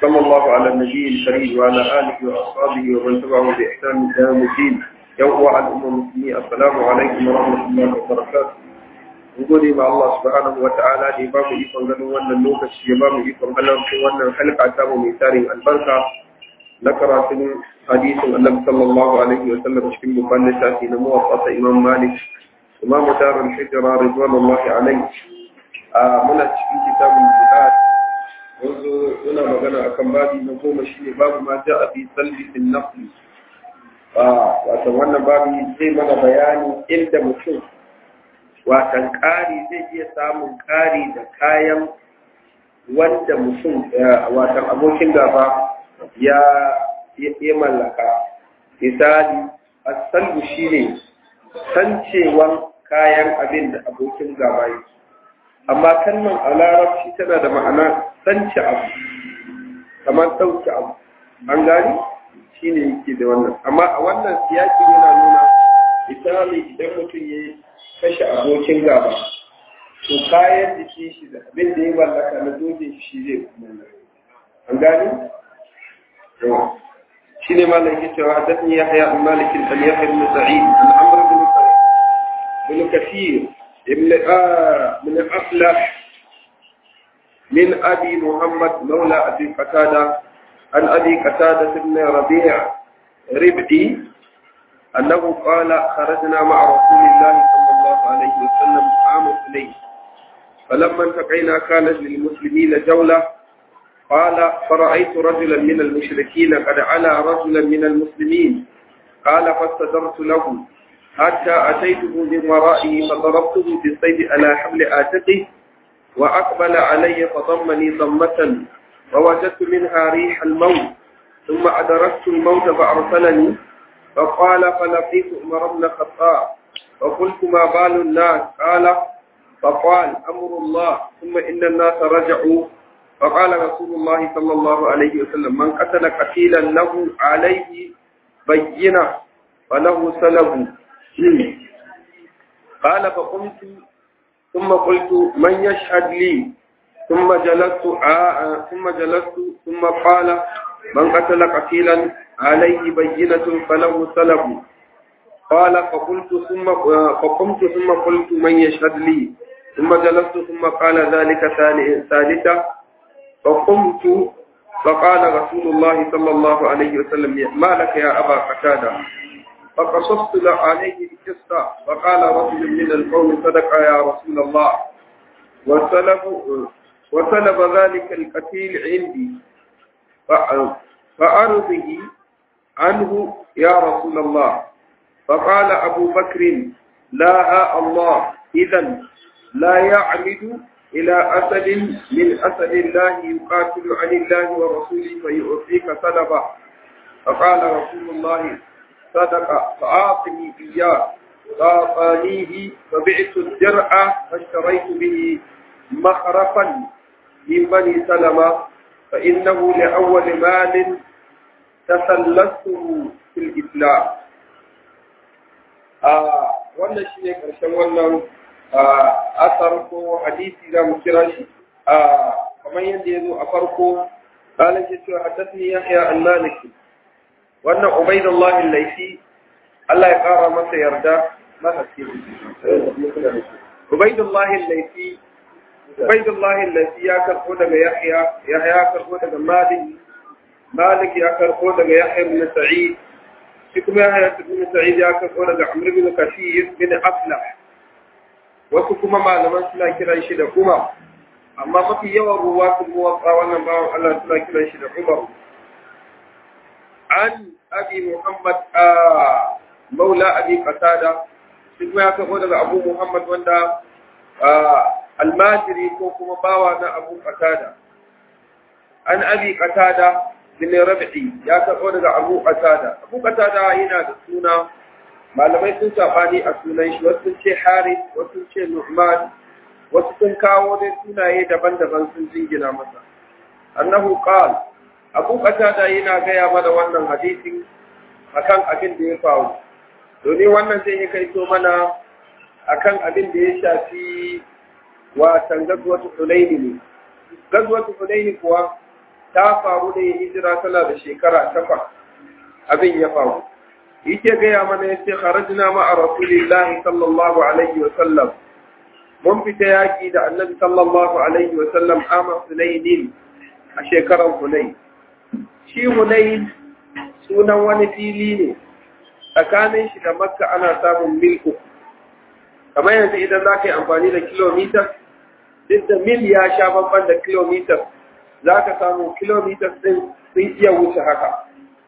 وصلى الله على النبي الكريم وعلى آله وأصحابه ومن تبعه بإحسان إلى يوم الدين يوم الأمم المسلمين السلام عليكم ورحمة الله وبركاته gode ma Allah subhanahu wa ta'ala da ya ba mu ikon ganin wannan lokaci ya ba mu ikon halarci wannan halka ta mu mai tarin albarka na karatun hadisin Annabi sallallahu alaihi wa sallam cikin babban littafi na muwaffasa Imam Malik Imam Darul Hijra ridwanullahi alaihi a muna cikin kitabun jihad wanzu muna magana akan babi na goma shine babu ma ja'a fi salbi fil nafli wato wannan babi zai mana bayani inda mutum watan ƙari zai iya samun ƙari da kayan wanda mutum watan abokin gaba ya ya mallaka misali asalbu shine sancewan kayan abin da abokin gaba yake amma kalmar a larabci tana da ma'ana sance abu kamar ɗauke abu an gani shine yake da wannan amma a wannan siyaki yana nuna misali idan mutum ya kashe abokin gaba to kayan jiki shi da abin da ya mallaka na dojin shi zai kuma an gani shi ne malam yake cewa hadathani yahya an malik an yahya ibn sa'id an amr ibn bin kathir ibn min aflah من أبي محمد مولى أبي قتادة عن أبي قتادة بن ربيع ربعي أنه قال خرجنا مع رسول الله صلى الله عليه وسلم عام اثنين فلما انتقينا كانت للمسلمين جولة قال فرأيت رجلا من المشركين قد علا رجلا من المسلمين قال فاستدرت له حتى أتيته من ورائه فضربته بالسيف على حمل آتقه وأقبل علي فضمني ضمة ووجدت منها ريح الموت ثم أدركت الموت فأرسلني فقال فلقيت عمر بن الخطاب فقلت ما بال الناس قال فقال أمر الله ثم إن الناس رجعوا فقال رسول الله صلى الله عليه وسلم من قتل قتيلا له عليه بينة فله سلب قال فقمت ثم قلت من يشهد لي ثم جلست آه ثم جلست ثم قال من قتل قتيلا عليه بينة فله سلب قال فقلت ثم فقمت ثم قلت من يشهد لي ثم جلست ثم قال ذلك ثالثا فقمت فقال رسول الله صلى الله عليه وسلم ما لك يا أبا قتادة فقصصت عليه القصة فقال رجل من القوم صدق يا رسول الله وسلب وسلب ذلك القتيل عندي فأرضه عنه يا رسول الله فقال أبو بكر لا ها الله إذا لا يعمد إلى أسد من أسد الله يقاتل عن الله ورسوله فيعطيك سلبا فقال رسول الله صدق فأعطني إياه فأعطانيه فبعت الدرع فاشتريت به مخرفا من بني سلمة فإنه لأول مال تسلسته في الإسلام wannan shi ne ƙarshen wannan asar ko hadisi za mu kira shi kamar yadda ya zo a farko ƙalin shi cewa haddasni yahya an maliki wannan ubaidullahi laifi Allah ya ƙara masa yarda masa ce ubaidullahi laifi ubaidullahi laifi ya karɓo daga yahya yahya ya karɓo daga malik malik ya karɓo daga yahya ibn sa'id shi kuma yahya ibn sa'id ya karɓo daga amr ibn kashir bin aflah wasu kuma malaman suna kiran shi da umar amma mafi yawan ruwa sun muwatsa wannan bawan Allah suna kiran shi da umar an abi muhammad a maula abi qatada shi kuma ya karɓo daga abu muhammad wanda almajiri ko kuma bawa na abu qatada an abi qatada bin rabi'i ya karɓo daga abu qatada abu qatada yana da suna malamai sun sabani a sunan shi wasu ce haris wasu ce nu'man wasu sun kawo dai sunaye daban-daban sun jingina masa annahu qal abu qatada yana gaya mana wannan hadisin akan abin da ya faru domin wannan zai yi kaito mana akan abin da ya shafi watan gazwatu hunaini ne gazwatu hunaini kuwa ta faru da hijira tana da shekara takwas abin ya faru yake gaya mana ya ce kharajna ma'a rasulillahi sallallahu alaihi wa sallam mun fita yaki da annabi sallallahu alaihi wa sallam ama hunainin a shekarar hunain shi hunain sunan wani fili ne tsakanin shi da makka ana samun mil uku kamar yanzu idan za ka yi amfani da kilomita duk da mil ya sha babban da kilomita za ka samu kilomita ɗin sun iya wuce haka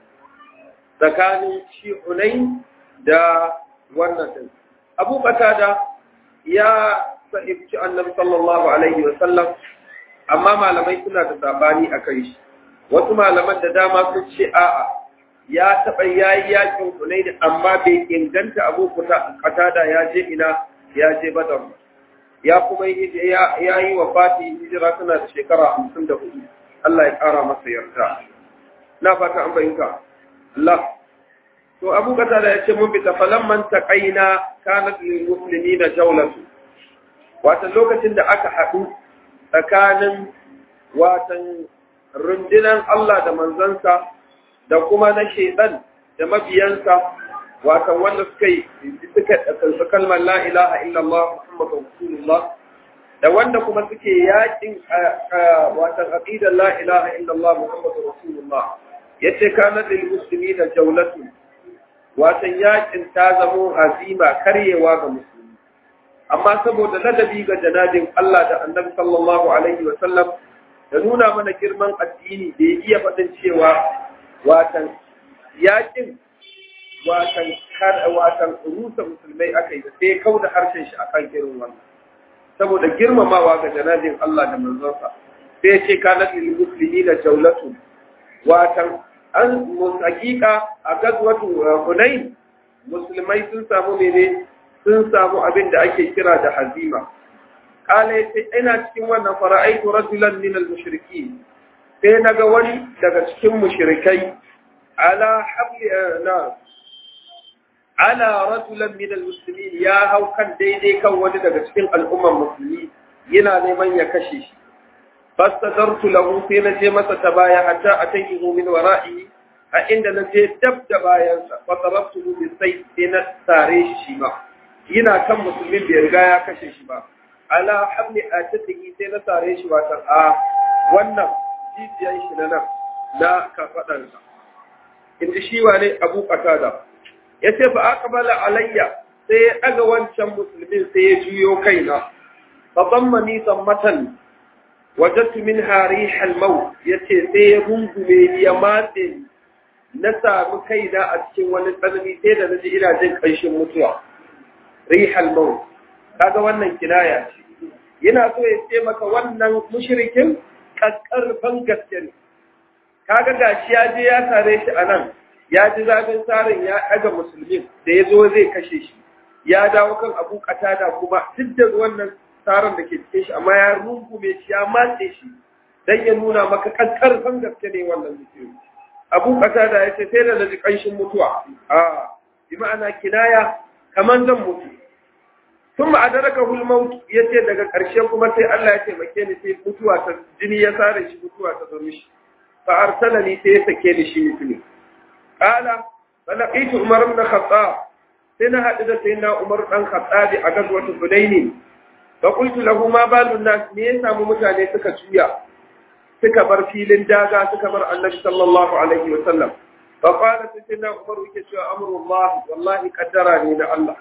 tsakanin shi hunai da wannan ɗin abu da ya sahibci annabi sallallahu alaihi wa sallam amma malamai suna da sabani a kai shi wasu malaman da dama sun ce a'a ya taɓa ya yi yakin hunai amma bai inganta abu da ya je ina ya je badar ya kuma ya yi wa fati hijira tana da shekara hamsin da hudu Allah ya ƙara masa yarda na fata an bayyana Allah to Abu Qatada ya ce mun bi tafalamman taqaina kanat lil muslimina jawlatu wata lokacin da aka haɗu tsakanin watan rundunan Allah da manzansa da kuma na shedan da mabiyansa watan wanda suka yi suka ɗauki kalmar la ilaha illallah muhammadu rasulullah da wanda kuma suke yakin watan aqidar la ilaha illallah muhammadu rasulullah yace kana lil muslimina jawlatu watan yakin ta zamo azima karyewa ga musulmi amma saboda ladabi ga janabin Allah da annabi sallallahu alaihi wa sallam da nuna mana girman addini da ya iya faɗin cewa watan yakin watan watan rusa musulmai aka yi sai kau da harshen shi akan irin wannan saboda girmamawa ga janabin Allah da manzonsa sai ce kana lil muslimina jawlatu watan an hakika a gazwatu hunain musulmai sun samu mene sun samu abin da ake kira da hazima kala yace ina cikin wannan fara'aitu rajulan min al-mushrikin sai naga wani daga cikin mushrikai ala habli na ala rajulan min al-muslimin ya hau kan daidai kan wani daga cikin al'umman musulmi yana neman ya kashe shi fastadartu lahu sai na je masa ta baya hatta atayhu min wara'i a inda na je dab da bayansa fa tarabtuhu bi sayf sai na tare shi ma yana kan musulmin bai riga ya kashe shi ba ala hamli atatihi sai na tare shi watan a wannan jijiyan shi na nan na kafadansa inda shi wane abu qatada ya ce fa aqbala alayya sai ya daga wancan musulmin sai ya juyo kaina fa dammani dammatan wajadtu minha rihal maut yace sai ya rungume ni ya matse ni na samu kaina a cikin wani tsanani sai da naji ina jin kanshin mutuwa rihal maut kaga wannan kinaya ce yana so ya ce maka wannan mushrikin kakkarfan gaske ne kaga gashi ya je ya sare shi a nan ya ji zafin tsarin ya ɗaga musulmin da ya zo zai kashe shi ya dawo kan abu da kuma duk da wannan tsarin da ke cikin shi amma ya rungume shi ya matse shi dan ya nuna maka kakkarfan gaske ne wannan mutum abu da ya ce sai da naji kanshin mutuwa a bi ma'ana kinaya kaman zan mutu ثم أدركه الموت yace daga ƙarshe kuma sai Allah ya taimake ni sai mutuwa ta jini ya sare shi mutuwa ta zo mishi fa arsalani sai ya sake ni shi mutune qala falaqitu umar ibn khattab sai na hadu da sayyidina umar dan khattabi a gazwatu hudayn fa qultu lahu ma balu nas me ya samu mutane suka juya suka bar filin daga suka bar annabi sallallahu alaihi wa sallam fa qala sayyidina umar yake cewa amrullah wallahi qaddara ne na Allah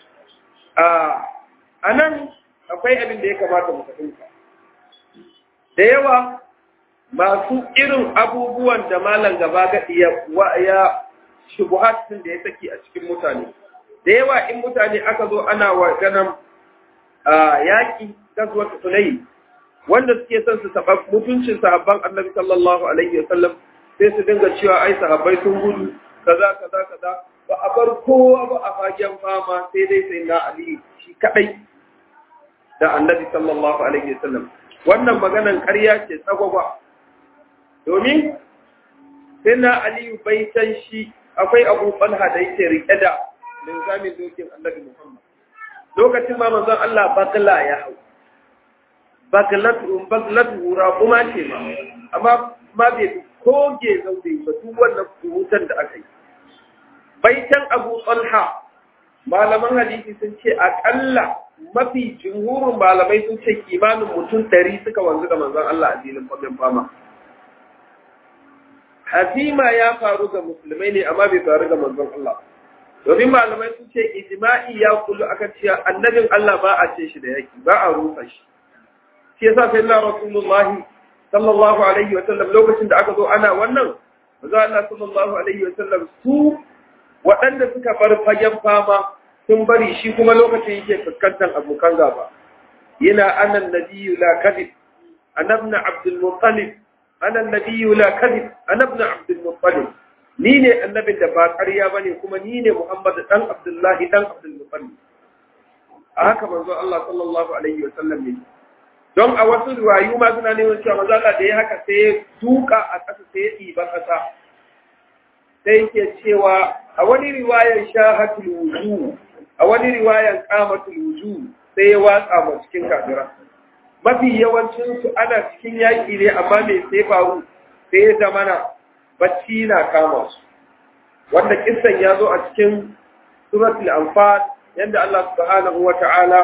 a nan akwai abin da ya kamata mu fahimta da yawa masu irin abubuwan da malam gaba gaɗi ya ya shubuhatin da ya saki a cikin mutane da yawa in mutane aka zo ana wa ganin yaƙi gazuwar tunai wanda suke son su taɓa mutuncin sahabban annabi sallallahu alaihi wa sallam sai su dinga cewa ai sahabbai sun gudu kaza kaza kaza ba a bar kowa ba a fagen fama sai dai sai na Ali shi kadai da Annabi sallallahu alaihi wasallam wannan maganan ƙarya ce tsagwagwa domin sai na Ali bai san shi akwai Abu Talha da yake rike da linzamin dokin Annabi Muhammad lokacin ma manzon Allah bakla ya hau baklatu baklatu kuma ce ma amma ma bai koge zaune ba duk wannan surutan da aka yi baitan abu talha malaman hadisi sun ce akalla mafi jumhurin malamai sun ce kimanin mutum ɗari suka wanzu da manzon Allah a filin fagen fama hazima ya faru ga musulmai ne amma bai faru ga manzon Allah domin malamai sun ce ijma'i ya kullu akan cewa annabin Allah ba a ce shi da yaki ba a rusa shi shi yasa sai Allah Rasulullahi sallallahu alaihi wa sallam lokacin da aka zo ana wannan manzo Allah sallallahu alaihi wa sallam su waɗanda suka bar fagen fama sun bari shi kuma lokacin yake fuskantar abokan gaba yana anan nabiyyu la kadhib anabna abdul muttalib ana nabiyyu la kadhib anabna abdul muttalib ni ne annabin da ba ƙarya bane kuma ni ne muhammad dan abdullahi dan abdul muttalib a haka manzo Allah sallallahu alaihi wa sallam ne don a wasu riwayu ma suna neman cewa manzo Allah da ya haka sai ya duka a ƙasa sai ya ɗiba ƙasa sai yake cewa a wani riwayar shahatul wujuh a wani riwayar qamatul wujuh sai ya watsa ma cikin kafira mafi yawancin su ana cikin yaƙi ne amma me sai faru sai ya zamana bacci na kama su wanda kissan ya zo a cikin suratul anfal yanda Allah subhanahu wata'ala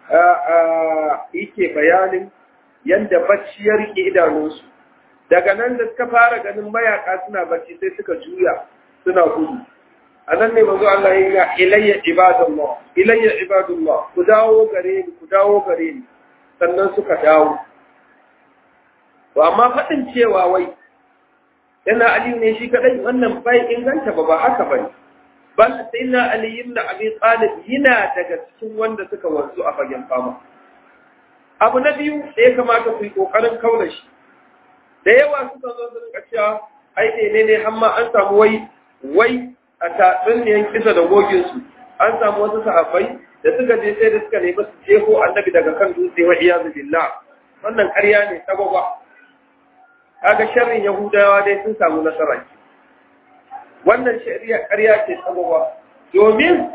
yake bayanin yanda bacci ya rike idanunsu daga nan da suka fara ganin mayaka suna bacci sai suka juya suna gudu a nan ne manzo Allah ya ga ilayya ibadullah ilayya ibadullah ku dawo gare ni ku dawo gare ni sannan suka dawo to amma faɗin cewa wai yana aliyu ne shi kadai wannan bai inganta ba ba haka bane bal sai na ali ibn abi talib yana daga cikin wanda suka wanzu a fagen fama abu na biyu da ya kamata ku yi kokarin kaula shi da yawa suka zo su rinka cewa ai ne ne amma an samu wai wai a tatsuniyar kisa da goginsu an samu wasu sahabbai da suka je sai da suka nemi su jeho annabi daga kan dutse wa iyazu billah wannan ƙarya ne sababa kaga sharrin yahudawa dai sun samu nasara wannan shari'a ƙarya ce sababa domin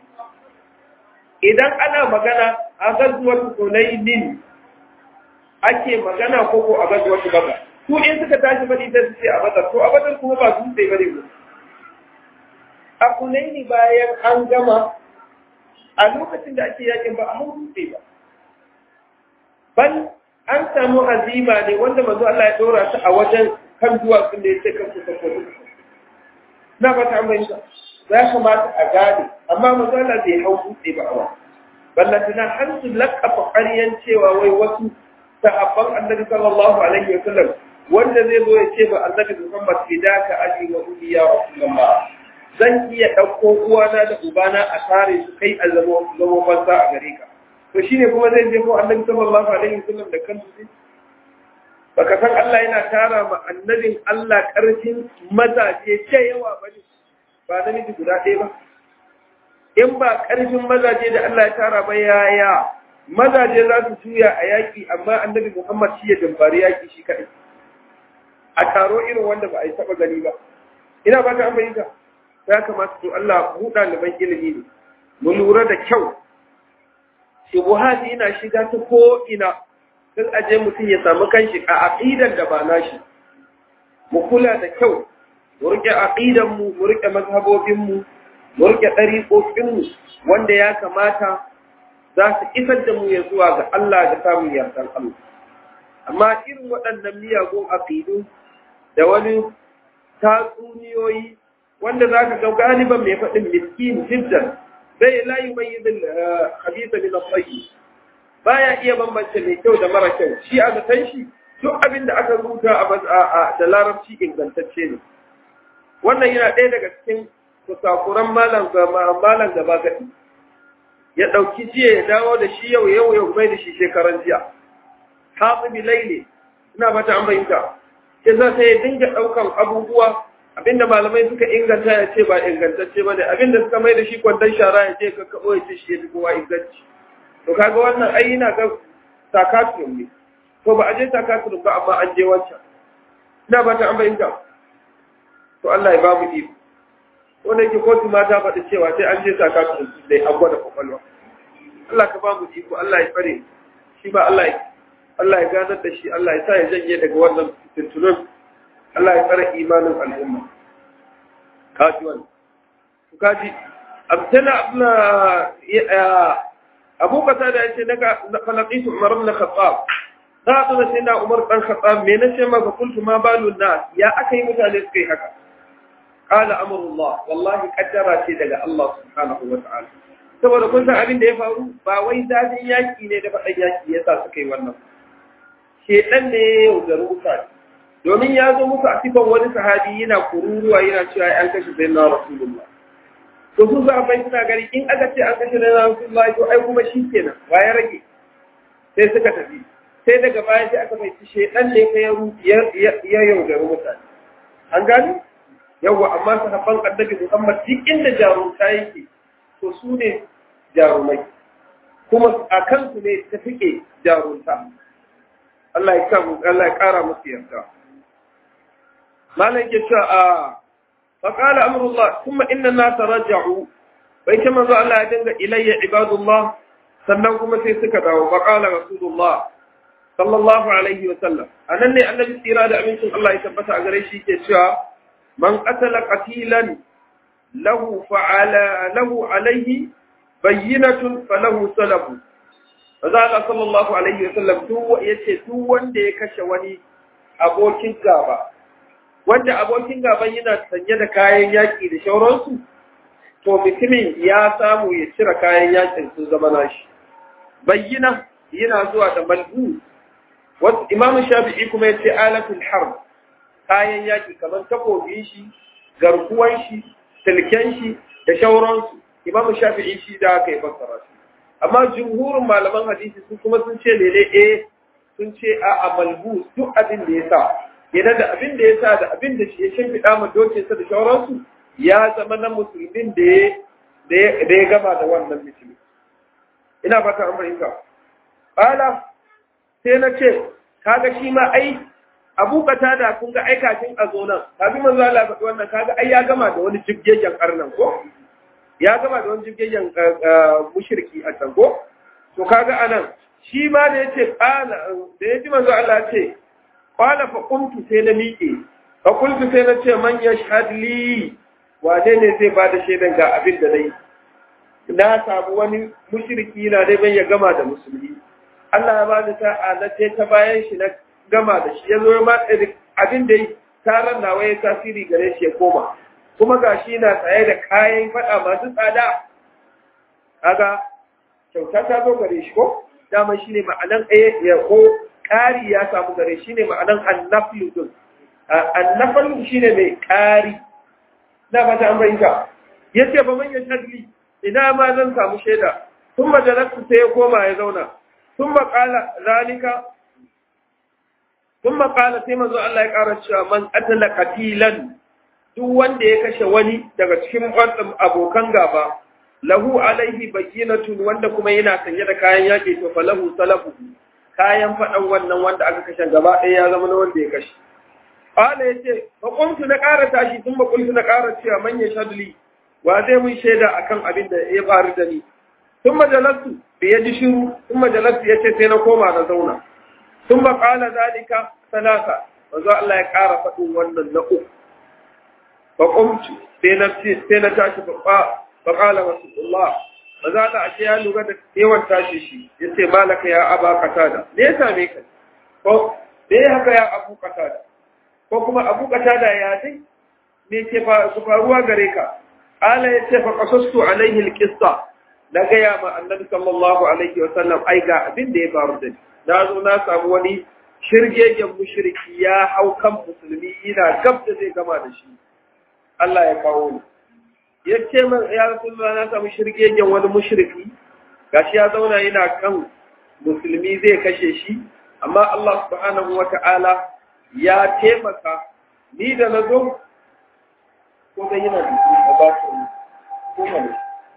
idan ana magana a gazuwar sunainin ake magana ko ko a gazuwar baka su in suka tashi bane sai su ce a badar to a badar kuma ba dutse bane ba a kunaini bayan an gama a lokacin da ake yakin ba a hau dutse ba ban an samu azima ne wanda manzo Allah ya dora ta a wajen kan duwatsun da ya ce kan kusa ko na ba ta mai ya kamata a gane amma manzo Allah bai hau dutse ba a wa ballantana har su lakafa ƙaryan cewa wai wasu sahabban annabi sallallahu alaihi wa sallam wanda zai zo ya ce ba annabi Muhammad fidaka ali wa uli ya rasulullah zan iya ɗauko uwana da ubana a tare su kai a zama zama fansa a gare ka to shine kuma zai je ko annabi sallallahu alaihi wasallam da kansu ne baka san Allah yana tara ma annabin Allah karfin mazaje ce yawa bane ba namiji guda ɗaya ba in ba karfin mazaje da Allah ya tara ba yaya mazaje za su juya a yaƙi amma annabi Muhammad shi ya damfari yaƙi shi kaɗai a taro irin wanda ba a yi taɓa gani ba ina ba ta an bayyana ya kamata to Allah mu ɗaliban ilimi ne mu lura da kyau shubuhati yana shiga ta ko ina sun aje mutum ya samu kanshi a aqidan da ba nashi mu kula da kyau mu rike aqidan mu mu rike mazhabobin mu mu rike dariqoqin mu wanda ya kamata za su isar da mu ya zuwa ga Allah da samun yardar Allah amma irin waɗannan miyagun aqidu da wani tatsuniyoyi wanda za ka ga galiban mai faɗin miskin jiddan zai la yi mai yidin hadisa min al-tayyi baya iya bambance mai kyau da mara kyau shi a zaton shi duk abin da aka rubuta a da larabci ingantacce ne wannan yana ɗaya daga cikin kusakuran malam malam gaba gadi ya ɗauki jiya ya dawo da shi yau yau yau mai da shi shekaran jiya hatsibi laili ina fata an bayyana sai za ta ya dinga ɗaukan abubuwa abinda malamai suka inganta ya ce ba ingantacce ba ne abinda suka mai da shi kwandon shara ya ce ka kaɓo ya ce shi ya fi kowa inganci to kaga wannan ai yana ga takaturum ne to ba a je takaturum ba amma an je wancan ina ba ta an bayyana to Allah ya ba mu iko wanda yake kotu ma ta faɗi cewa sai an je takaturum dai an gwada kwakwalwa Allah ka ba mu iko Allah ya fare shi ba Allah ya Allah ya ganar da shi Allah ya sa ya janye daga wannan tuntunan Allah ya tsara imanin al'umma kaji wani kaji abtana abna abu kasa da yace daga falaqitu umar ibn khattab da to sai na umar dan khattab me nace ma fa kuntu ma balun nas ya akai mutane suka yi haka qala amrullah wallahi qaddara ce daga Allah subhanahu wa ta'ala saboda kun san abin da ya faru ba wai zafin yaki ne da faɗan yaki yasa suka yi wannan shedan ne ya yaudari mutane domin ya zo musu a sifan wani sahabi yana kururuwa yana cewa an kashe sayyidina rasulullah to su za a bai suna gari in aka ce an kashe na Rasulullahi to ai kuma shi kenan wa ya rage sai suka tafi sai daga baya sai aka bai shedan ne ka ya ya yaudari mutane an gani yawa amma sahabban annabi Muhammad duk inda jarumta yake to su ne jarumai kuma a kansu ne ta fike jarumta Allah ya kamu Allah ya kara musu yarda malam ke cewa a فقال أمر الله ثم إن الناس رجعوا بينما ذا الله يدنگ إلي عباد الله سننكم في سكتا وقال رسول الله صلى الله عليه وسلم أنني النبي سيراد أمينكم الله يثبت أغريشي كشا من قتل قتيلا له فعلى له عليه بينة فله سلب فذا صلى الله عليه وسلم تو يتي تو wanda ya kashe wani abokin gaba wanda abokin gaban yana sanye da kayan yaƙi da shauransu, to mutumin ya samu ya cire kayan yaƙin sun zama nashi. Bayyina yana zuwa da malbu, wasu imamu shafi'i kuma ya ce alatul harb kayan yaƙi kamar takobin shi, garkuwan shi, silken shi da shauransu. Imamu shafi'i shi da aka yi fassara shi. Amma jumhurin malaman hadisi su kuma sun ce lele eh sun ce a malbu duk abin da ya sa idan da abin da ya sa da abin da ya shimfiɗa ma dokinsa da shauransu ya zama na musulmin da ya gama da wannan musulmi. Ina fata an fahimta. Bala sai na ce, kaga shi ma ai abu kata da kun ga aikacin a zo nan, kafin manzo Allah faɗi wannan kaga ai ya gama da wani jibgegen arnan ko? Ya gama da wani jibgegen mushriki a can ko? To kaga anan shi ma da yace qala da yaji manzo Allah ce Kwala fa kumtu sai na miƙe, fa kultu sai na ce man ya li wane ne zai ba da shaidan ga abin da na yi. Na samu wani mushriki na dai ban ya gama da musulmi. Allah ya bani sa'a na ce ta bayan shi na gama da shi ya zo ma abin da taron nawa ya tasiri gare shi ya koma. Kuma ga shi na tsaye da kayan faɗa masu tsada. Kaga kyauta ta zo gare shi ko? Dama shi ne ma'anan ɗaya ya ko ƙari ya samu gare shi ne ma'anan annafilu din annafilu shi ne mai ƙari na fata an bayyana ya ce ba manyan shadli ina ma zan samu shaida sun majalarsu sai ya koma ya zauna sun maƙala zalika sun maƙala sai manzo Allah ya ƙara cewa man qatala qatilan duk wanda ya kashe wani daga cikin abokan gaba lahu alaihi bayyinatun wanda kuma yana sanye da kayan yaƙi to falahu salafu kayan faɗan wannan wanda aka kashe gaba ɗaya ya zama na wanda ya kashe. Ƙwala ya ce, Maƙwamtu na ƙara tashi tun maƙultu na ƙara cewa manya shaduli, wa zai mun shaida a kan abin da ya faru da ni. Tun majalarsu da ya ji shiru, tun majalarsu ya ce sai na koma na zauna. Tun ba ƙala zalika salasa, manzo Allah ya ƙara faɗin wannan na uku. Maƙwamtu sai na tashi ba ƙala Rasulullah ba za ta ashe ya lura da yawan tashi shi ya ce malaka ya aba katada me ya same ka ko me ya haka ya abu katada ko kuma abu katada ya dai me ke faruwa gare ka ala ya ce fa qasastu alaihi alqissa na gaya ma annabi sallallahu alaihi wa sallam ai ga abin da ya faru da ni na zo na samu wani shirgegen mushriki ya hau kan musulmi yana gab da zai gama da shi Allah ya kawo ni ya ce man ya rasulullah na samu shirgegen wani mushriki gashi ya zauna yana kan musulmi zai kashe shi amma Allah subhanahu wata'ala ya taimaka ni da na zo ko da yana da ba su ko ne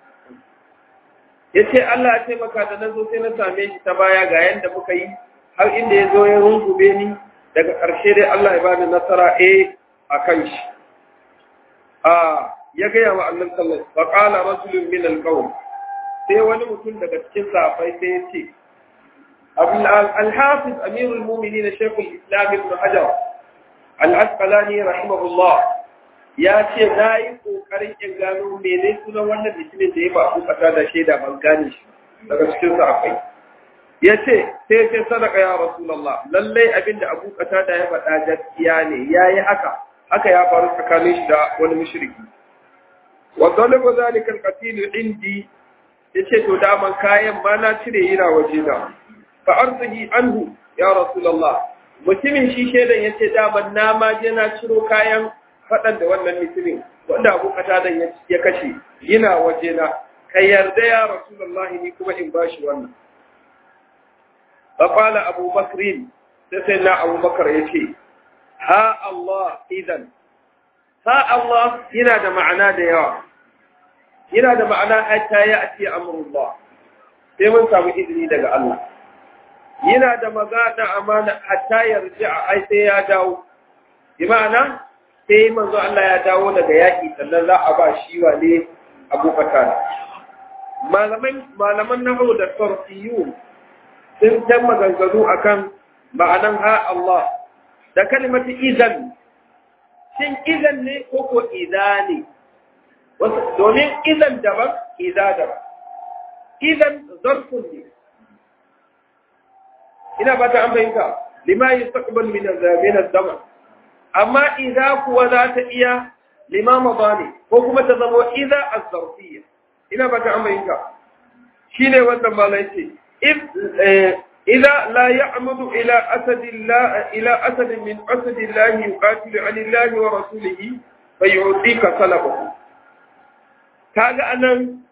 ya ce Allah ya taimaka da na zo sai na same shi ta baya ga yanda muka yi har inda ya zo ya rungume ni daga ƙarshe dai Allah ya bani nasara eh a kan shi a ya gaya wa annan sallallahu fa qala rasulun min alqawm sai wani mutum daga cikin safai sai ya ce al-hafiz amirul mu'minin shaykh al-islam ibn hajar al-asqalani rahimahullah ya ce na yi kokarin in gano mene sunan wannan mutumin da ya ba ku kasa da shaida ban gane shi daga cikin sa akwai ya ce sai ce sadaka ya rasulullah lallai abinda abu kasa da ya faɗa gaskiya ne yayi haka haka ya faru tsakanin shi da wani mushriki wa zalika zalika al-qatil indi yace to daman kayan ba na cire yana waje da fa arzihi anhu ya rasulullah mutumin shi shedan yace daman na ma je na ciro kayan fadan da wannan mutumin wanda abu katadan ya kashe yana waje na ka yarda ya rasulullah ni kuma in bashi wannan fa qala abu bakrin sai sai na abu bakar yace ha Allah idan ha Allah yana da ma'ana da yawa yana da ma'ana hatta ya ake amurullah sai mun samu izini daga Allah yana da magana amana hatta ya riji a ai sai ya dawo bi ma'ana sai manzo Allah ya dawo daga yaki sannan za a ba shi wane Abu Bakar malaman malaman nahwu da sarfiyun sun ta maganganu akan ma'anan ha Allah da kalimatu idan shin idan ne ko ko idani domin idan daban iza daban idan zarfun ne ina ba ta an fahimta lima yi sakbal min zaman amma iza kuwa za ta iya lima maza ne ko kuma ta zama iza a zarfiya ina ba ta an fahimta shi ne wannan malai ce إذا لا يعمد إلى أسد الله إلى أسد من أسد الله يقاتل عن الله ورسوله فيعطيك طلبه kaga anan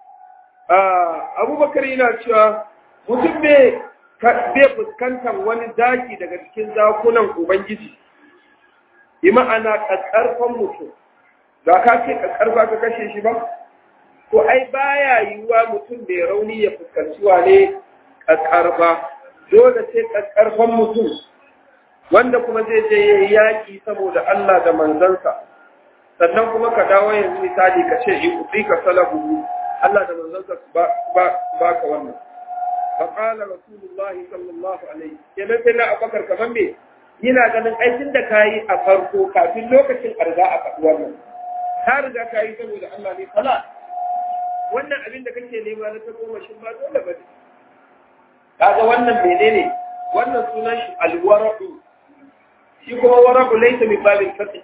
abubakar yana cewa mutum bai fuskantar wani zaki daga cikin zakunan ubangiji yi ma'ana ƙaƙƙarfan mutum za ka ce ƙaƙƙarfa ka kashe shi ba ko ai baya yiwuwa mutum bai rauni ya fuskanci wane ƙaƙƙarfa dole sai ƙaƙƙarfan mutum wanda kuma zai je yaƙi saboda Allah da manzansa sannan kuma ka dawo yanzu misali ka ce in kuɗi ka salabu Allah da manzansa ba ka wannan fa qala rasulullah sallallahu alaihi kenan sai na abakar kaman me yana ganin aikin da kayi a farko kafin lokacin arga a faɗi wannan ka riga kayi saboda Allah ne kala wannan abin da kake nema na ta goma shin ba dole ba kaga wannan menene wannan sunan shi alwara'u shi kuma wara'u laysa min babil fatih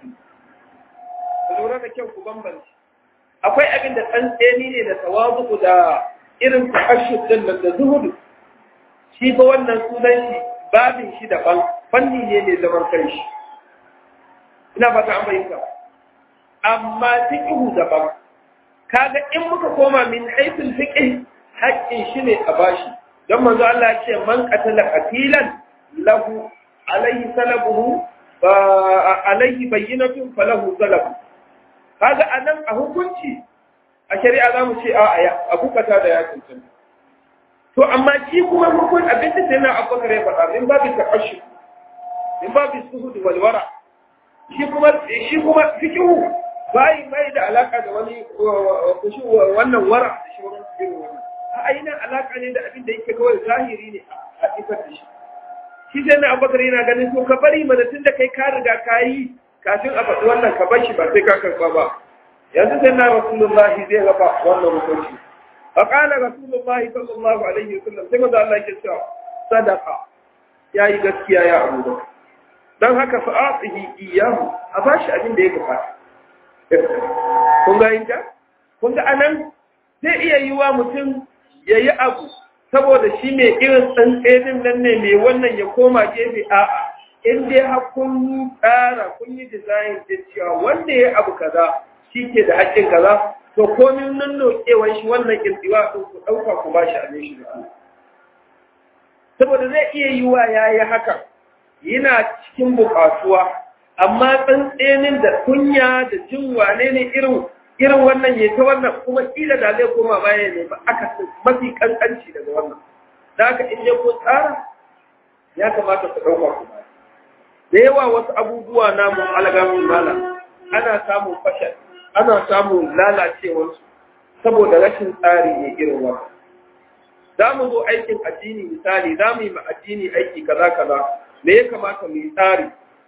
lura da kyau ku bambanci akwai abin da tsantseni ne da tawazu da irin tahashshud din da zuhudu shi ba wannan sunan shi babin shi daban fanni ne mai zaman kanshi ina ba ta amfani amma fiqhu daban kaga in muka koma min haythul fiqh haƙƙin shi ne a bashi don manzo Allah ya ce man qatala qatilan lahu alayhi salabuhu alayhi bayyinatun falahu salabu kaga anan a hukunci a shari'a za mu ce a aya a bukata da ya cancanta to amma shi kuma hukun abin da sai na abubakar ya faɗa in babu taqashshu in babu suhud wal wara shi kuma shi kuma fikihu bai bai da alaka da wani kushi wannan wara da shi wannan irin wannan a ainihin alaka ne da abin da yake kawai zahiri ne a isar da shi shi sai na abubakar yana ganin to ka bari mana tun da kai ka riga ka yi kafin a faɗi wannan ka bar shi ba sai ka karɓa ba yanzu sai na rasulullahi zai raba wannan hukunci a ƙala rasulullahi sallallahu alaihi wasallam sai maza Allah ke cewa sadaka ya yi gaskiya ya abu da don haka fa atihi iyahu a ba shi abin da ya bukata kun ga yinka kun ga anan zai iya yi wa mutum ya yi abu saboda shi mai irin tsantsenin nan ne mai wannan ya koma gefe a'a in dai har kun tsara kun yi design din cewa wanda ya abu kaza shi ke da haƙƙin kaza to komin nan nokewan shi wannan kirtiwa ɗin ku ɗauka ku ba shi abin shi da saboda zai iya yi wa ya yi haka yana cikin buƙatuwa amma tsantsenin da kunya da jin wane ne irin irin wannan ya ta wannan kuma kila da zai koma baya ne ba aka mafi kankanci daga wannan da haka in ya ko tsara ya kamata ku ɗauka ku baya da yawa wasu abubuwa namu alagamin mala ana samun fashal ana samun lalacewarsu saboda rashin tsari ne irin wannan za mu zo aikin addini misali za mu yi ma addini aiki kaza kaza me ya kamata mu yi tsari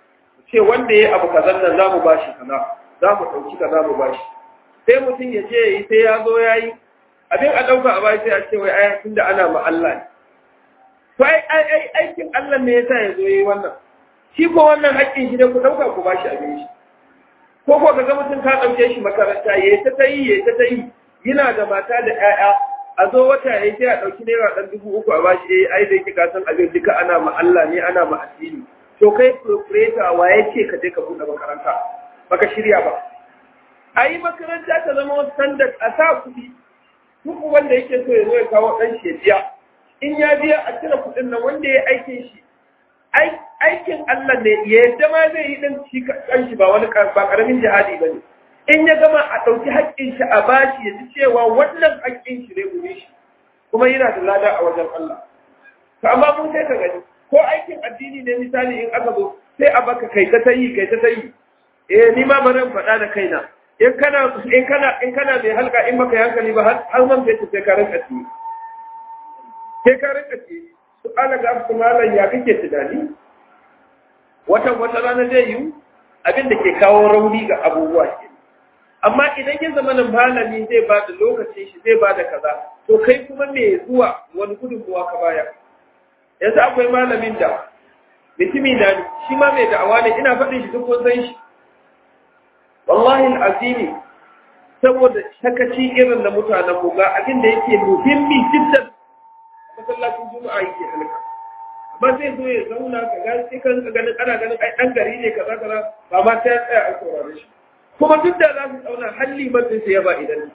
ce wanda ya abu kazan nan za mu ba shi kaza za mu ɗauki kaza mu ba shi sai mutum ya je ya yi sai ya zo ya yi abin a ɗauka a bai sai a ce wai ai tunda ana ma Allah ne to ai ai aikin Allah ne yasa ya zo yi wannan shi ko wannan haƙƙin shi ne ku ɗauka ku ba shi abin shi ko ko ga mutum ka ɗauke shi makaranta ya ta ta yi ya ta ta yi yana da mata da ƴaƴa a zo wata ya sai a ɗauki naira ɗan dubu uku a bashi eh ai da yake ka san abin duka ana ma Allah ne ana ma addini to kai proprietor wa ya ce ka je ka buɗe makaranta baka shirya ba a yi makaranta ta zama wasu standard a sa kuɗi duk wanda yake so ya zo ya kawo ɗan shi biya in ya biya a cire kuɗin nan wanda ya aikin shi aikin Allah ne ya yadda ma zai yi ɗan shi kan shi ba wani ba ƙaramin jihadi ba ne in ya gama a ɗauki haƙƙin shi a bashi ya ji cewa wannan haƙƙin shi ne gure shi kuma yana da lada a wajen Allah to amma mun sai ka gani ko aikin addini ne misali in aka zo sai a baka kai ta tayi kai ta tayi eh ni ma bari in faɗa da kaina in kana in kana in kana mai halka in baka hankali ba har man bai sai ka rinka ci sai ka rinka ci su ala ga su malan ya kake tunani wata wata rana zai yi abin da ke kawo rauni ga abubuwa ke amma idan ya zama nan malami zai ba da lokacin shi zai ba da kaza to kai kuma me zuwa wani gudunmuwa ka baya yanzu akwai malamin da mutumi na shi ma mai da'awa ne ina faɗin shi duk kun san shi wallahi azimi saboda sakaci irin da mutanen mu ga abin da yake muhimmi jiddan masallacin juma'a yake halka amma zai zo ya zauna ka ga sai kan ka ganin ana ganin ai dan gari ne kaza kaza ba ma sai ya tsaya a saurare shi kuma duk da za su zauna halli mutum sai ya ba idan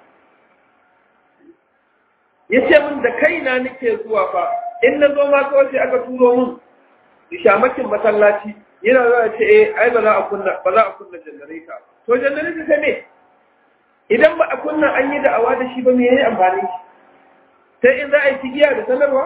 ya ce min da kaina nake zuwa fa in na zo ma kawai sai aka turo min shamakin masallaci yana zuwa ce eh ai ba za a kunna ba za a kunna janareta to janareta ta me idan ba a kunna an yi da'awa da shi ba me yayi amfani sai in za a yi tigiya da sanarwa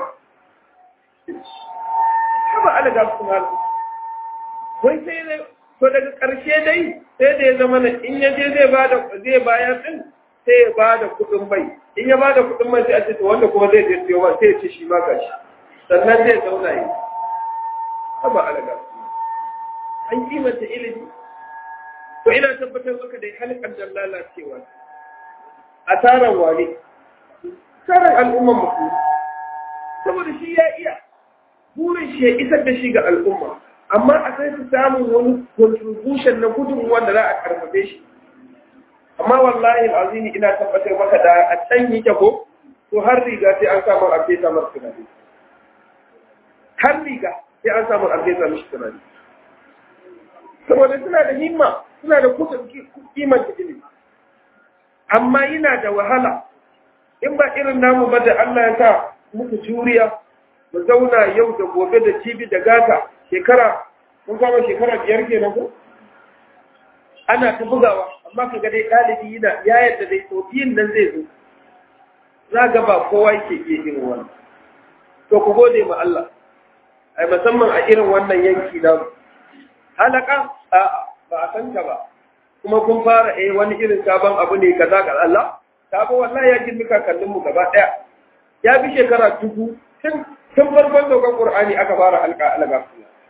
haba ala ga su mal wai sai ne to daga ƙarshe dai sai da ya zama na in ya je zai bada zai bayar din sai ya bada kuɗin mai in ya bada kuɗin mai sai a ce to wanda kuma zai je siyo ba sai ya ce shi ma gashi sannan zai zauna yi haba ala ga su an kimanta ilimi to ina tabbatar maka da halkan da lalacewa a taron wane taron al'umman musulmi saboda shi ya iya burin shi ya isar da shi ga al'umma amma a sai su samun wani contribution na gudunmuwa da za a karfafe shi amma wallahi azimi ina tabbatar maka da a can yake ko to har riga sai an samu a fesa masa tunani har riga sai an samu a fesa mishi tunani saboda suna da himma suna da kudin kimanta ilimi amma yana da wahala in ba irin namu ba da Allah ya sa muku juriya mu zauna yau da gobe da cibi da gata shekara mun kama shekara biyar kenan ko ana ta bugawa amma ka ga dai ɗalibi yana ya yadda dai tsofiyin nan zai zo za ga ba kowa yake iya irin wannan to ku gode ma Allah ai musamman a irin wannan yanki namu halaka a ba a san ka ba kuma kun fara eh wani irin sabon abu ne kaza ga Allah ta ba wallahi ya girmi kakannin mu gaba daya ya bi shekara dubu tun tun farkon dogon Qur'ani aka fara alka alaga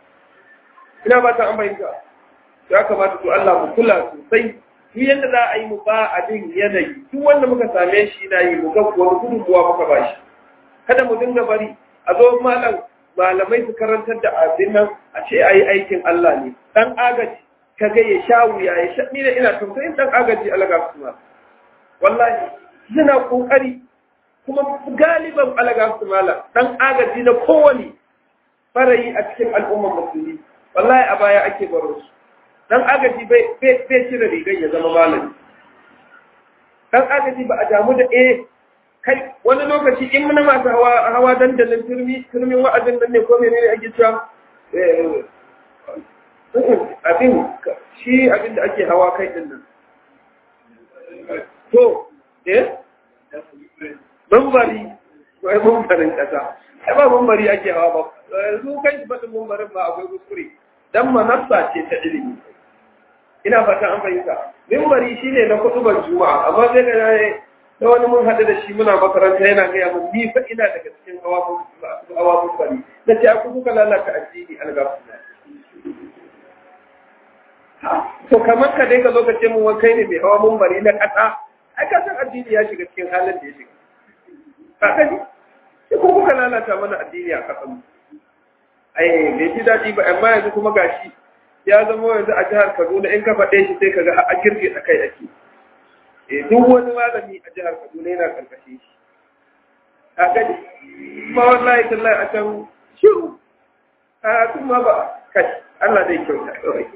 ina ba ta an bayyana ya kamata to Allah mu kula sosai duk yanda za a yi mu ba abin yanayi duk wanda muka same shi na yi mu ga wani gudunmuwa muka ba shi kada mu dinga bari a zo malam malamai su karantar da abin nan a ce a yi aikin Allah ne dan agaji ka ga ya sha wuya ya sha ni da ina tausayin dan agaji alaga su ma wallahi suna kokari kuma galiban alaga su mala dan agaji na kowani farayi a cikin al'ummar musulmi wallahi a baya ake baro su dan agaji bai bai cire rigar ya zama malami dan agaji ba a damu da eh kai wani lokaci in muna masu hawa hawa dandalin turmi turmin wa'azin nan ne ko menene ake cewa abin shi abin da ake hawa kai din nan to eh bambari wai bambarin kasa ai ba bambari ake hawa ba yanzu kai shi faɗin bambarin ba akwai kuskure dan manassa ce ta ilimi ina fatan an fahimta mimbari shine na kutubar juma'a amma sai ga da wani mun haɗu da shi muna makaranta yana gaya mun ni fa ina daga cikin hawa mimbari na ce aku kuka lalata addini algafu to kamar ka dai ka zo ka ce mun wai kai ne mai hawa mumbari na ƙasa ai ka san addini ya shiga cikin halin da ya shiga ka gani sai ko kuka lalata mana addini a ƙasar mu ai bai ji daɗi ba amma yanzu kuma gashi ya zama yanzu a jihar Kaduna in ka faɗe shi sai ka ga a girge a kai ake eh duk wani malami a jihar Kaduna yana karkashin shi a gani kuma wallahi tallahi a can shiru a kuma ba kai Allah zai kyauta kawai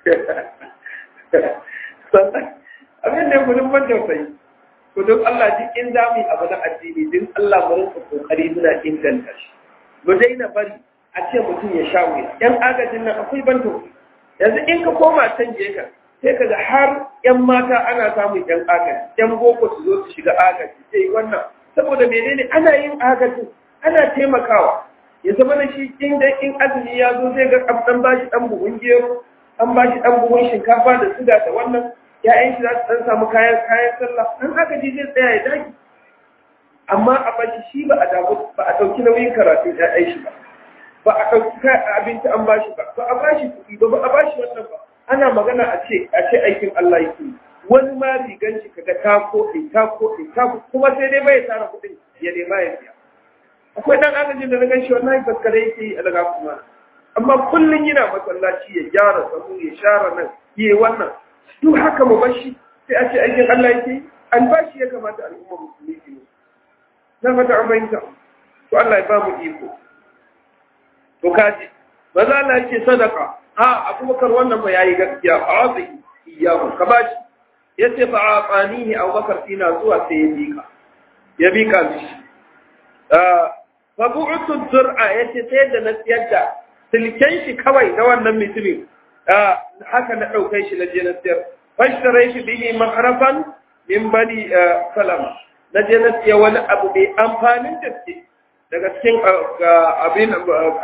sannan abin da ya gudun ban tausayi gudun Allah duk in za mu yi abu na addini din Allah mu rinka kokari muna inganta shi mu daina bari a ce mutum ya sha wuya yan agajin nan akwai ban tausayi yanzu in ka koma can ka sai ka ga har yan mata ana samun yan agaji yan boko su zo su shiga agaji sai wannan saboda menene ana yin agajin ana taimakawa ya zama na shi in dai in azumi ya zo zai ga an ba shi dan buhun gero an ba shi dan buhun shinkafa da suga da wannan ya'yan shi za su dan samu kayan kayan sallah an agaji zai tsaya ya daki amma a bashi shi ba a damu ba a dauki nauyin karatu ya'yan shi ba ba a dauki abinci an ba shi ba ba a ba shi kuɗi ba ba a ba shi wannan ba ana magana a ce a ce aikin Allah yake wani ma rigan shi kaga ta koɗe ta koɗe ta kuma sai dai bai tara kuɗin ya nema ya biya akwai dan agajin da na gan shi wallahi faskare yake yi a daga kuma amma kullun yana masallaci ya gyara sahu ya share nan yi wannan duk haka mu bashi sai a ce aikin Allah yake an bashi ya kamata al'umma musulmi su yi na fata an bayyana to Allah ya ba mu iko to kaji maza Allah ya ce sadaka a abubakar wannan ba yayi gaskiya a wasu iyahu ka bashi yace fa aqanihi abubakar tina zuwa sai ya bika ya bika mishi fa bu'tu zur'a yace sai da na siyar da silken shi kawai na wannan mutumin haka na daukai shi na je na siyar fashtarai shi bihi makarafan min bani salama na je na siya wani abu mai amfanin gaske daga cikin abin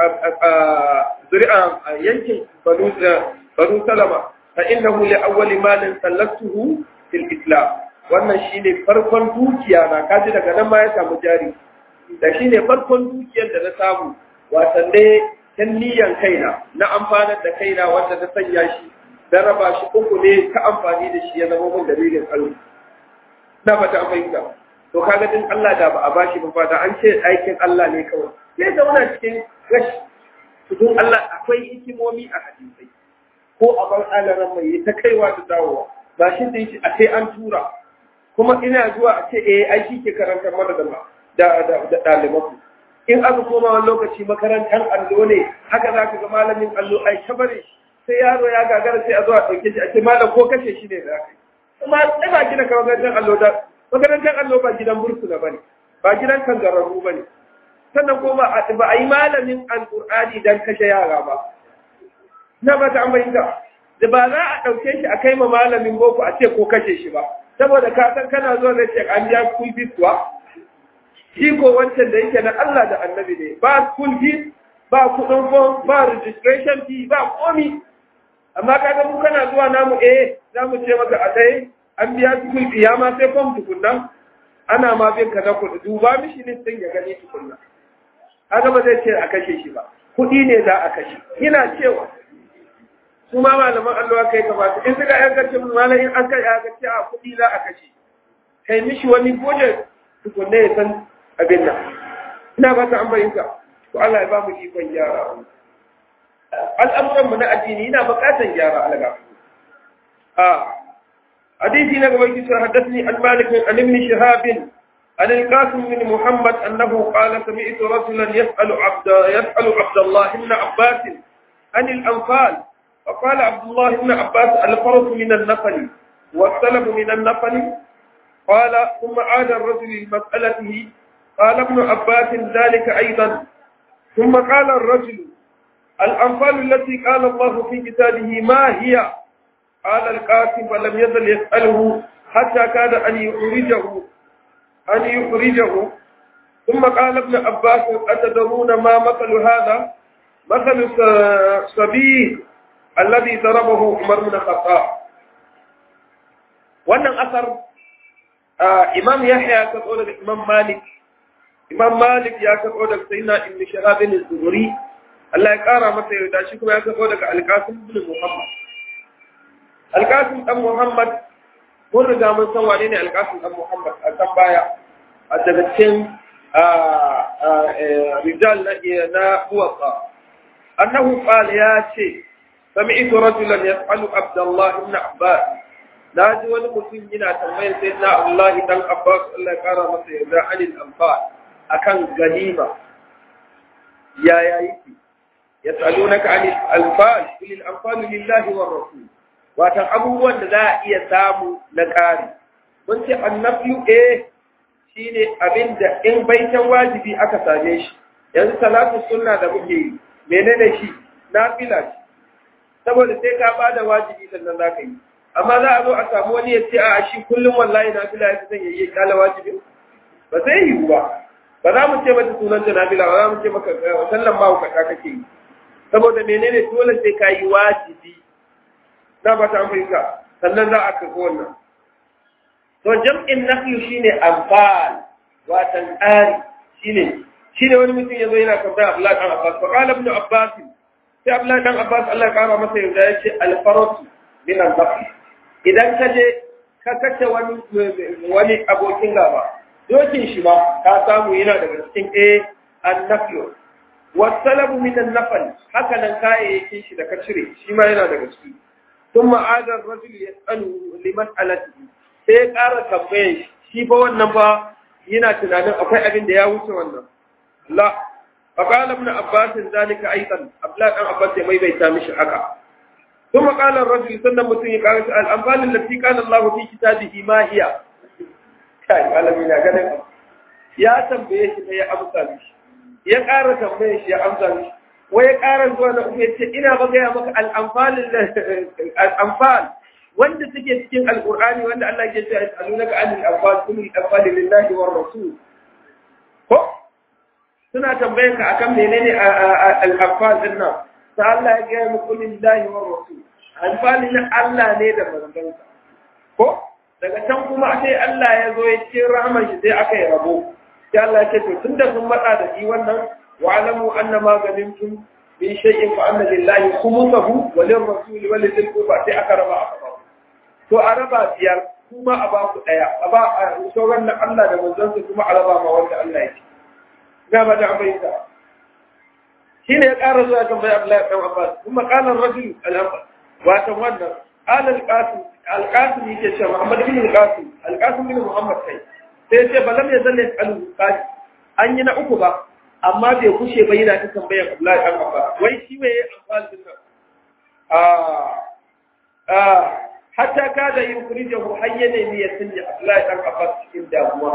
zuri'a yankin banu salama fa innahu li awwali malin sallatuhu fil islam wannan shine farkon dukiya na kaji daga nan ma ya samu jari da shine farkon dukiyar da na samu watan dai tan niyan kaina na amfanar da kaina wanda ta sanya shi da raba shi uku ne ta amfani da shi ya zama mun dalilin Allah na fata an fahimta to kaga din Allah da ba a bashi ba fata an ce aikin Allah ne kawai sai zauna cikin rashi tudun Allah akwai hikimomi a hadisai ko a bar alaran mai ta kaiwa da dawowa ba shi da yake a sai an tura kuma ina zuwa a ce eh ai shi ke karantar mana da da da ɗaliban in aka koma wani lokaci makarantar allo ne haka za ka ga malamin allo ai ta bare sai yaro ya gagara sai a zo a ɗauke shi a ce malam ko kashe shi ne da aka yi kuma sai ba gina kamar makarantar allo da makarantar allo ba gidan bursuna ba ne ba gidan kangararru ba ne sannan kuma ba a yi malamin alƙur'ani don kashe yara ba na ba ta ambaita da ba za a ɗauke shi a kai ma malamin boko a ce ko kashe shi ba saboda ka san kana zuwa da ce an biya school fees kuwa shi ko wancan da yake na Allah da annabi ne ba school fees ba kuɗin form ba registration fee ba komi amma kaga mu kana zuwa namu eh za mu ce maka a tsaye an biya school fee ya ma sai form tukunna ana ma bin ka na kuɗi duba mishi listin ya gani tukunna haka ba zai ce a kashe shi ba kuɗi ne za a kashe ina cewa su ma malaman Allah kai kamata in suka yan kace malam in an kai ya kace a kuɗi za a kashe kai mishi wani goje tukunne ya san abin nan ina ba ta an bayyana to Allah ya ba mu ikon gyara al'amuran mu na addini ina buƙatar gyara alaga a hadisi na gaba kisa haddathni al-malik an ibn shihab عن القاسم بن محمد أنه قال سمعت رجلا يسأل عبد يسأل عبد الله بن عباس عن الأنفال فقال عبد الله بن عباس الفرس من النفل والسلب من النفل قال ثم عاد الرجل لمسألته قال ابن عباس ذلك أيضا ثم قال الرجل الأنفال التي قال الله في كتابه ما هي قال القاسم فلم يزل يسأله حتى كاد أن يخرجه أن يخرجه ثم قال ابن عباس أتدرون ما مثل هذا مثل سبيل الذي ضربه عمر بن الخطاب wannan asar imam yahya ya karɓo daga imam malik imam malik ya karɓo daga sayyidina ibn shahab bin zuhri Allah ya ƙara masa yarda shi kuma ya karɓo daga alqasim ibn muhammad alƙasim ɗan muhammad mun riga mun san wane ne alƙasim ɗan muhammad a kan baya a daga cikin rijal na muwatsa annahu qala ya ce sami'tu rajulan yas'alu abdullah ibn abbas na ji wani mutum yana tambayar sai na Allah dan Abbas Allah ya kara masa yarda anil anfal akan ganima ya ya yake yasalunaka anil anfal lil anfal lillahi war rasul watan abubuwan da za a iya samu na ƙari mun ce annabiyu eh shine abin da in baitan wajibi aka same shi yanzu salatu sunna da muke yi menene shi nafila ce saboda sai ka bada wajibi sannan za ka yi amma za a zo a samu wani ya ce a shi kullum wallahi na fila ya zan yayi kala wajibi ba zai yi ba ba za mu ce mata sunan ta nafila ba za mu ce maka sallan ma hukata kake yi saboda menene dole sai ka yi wajibi na ba ta amfani sannan za a karɓi wannan to jam'in nahyu shine amfal watan tsari shine shine wani mutum yazo yana tambaya Abdullah dan Abbas fa qala ibn Abbas sai Abdullah dan Abbas Allah ya kara masa yarda yace al-faratu min al-nafs idan ka je ka kace wani wani abokin gaba dokin shi ba ka samu yana daga cikin a an-nafl wa salabu min an-nafl haka nan kayayyakin shi da ka cire shi ma yana daga ciki thumma ada ar-rajul yas'alu liman alatihi sai ya ƙara tambaye shi fa wannan fa yana tunanin akwai abin da ya wuce wannan la فقال ابن عباس ذلك ايضا ابلا بن عباس ya maimaita mishi haka ثم قال الرجل سنة متن قال الأنفال التي قال الله في كتابه ما هي كاي malami na ganin ya tambaye shi ya amsa mishi ya ƙara tambaye shi ya amsa mishi wai ya ƙara zuwa na uku ya ce ina ba gaya maka al'amfal wanda suke cikin alƙur'ani wanda Allah ke cewa yas'alunaka anil anfal kullu al-anfal lillahi war rasul ko suna tambayan ka akan menene al-anfal din nan sai Allah ya gaya muku lillahi wa rasul alfani na Allah ne da manzansa ko daga can kuma sai Allah ya zo ya ce rahman shi sai aka yi rabo sai Allah ya ce to tunda sun matsa da shi wannan wa alamu anna ma ganimtum min shay'in fa anna lillahi khumsahu wa lirrasul wa lidhil qurba sai aka raba aka ba to a raba biyar kuma a ba ku daya a ba sauran na Allah da manzansa kuma a raba ma wanda Allah ya ce ga ba da abaita shine ya ƙara zuwa kan bai Abdullahi ɗan Abbas kuma qala ar-rajul al-abbas wato wannan qala al-qasim al-qasim yake cewa Muhammad bin al-qasim al-qasim bin Muhammad kai sai ce balam ya zalle al-qasim an yi na uku ba amma bai kushe ba yana ta tambayar Abdullahi ɗan Abbas wai shi me ya amfani din nan ah ah hatta kada yukrijahu hayyana ne ya sanya Abdullahi ɗan Abbas cikin damuwa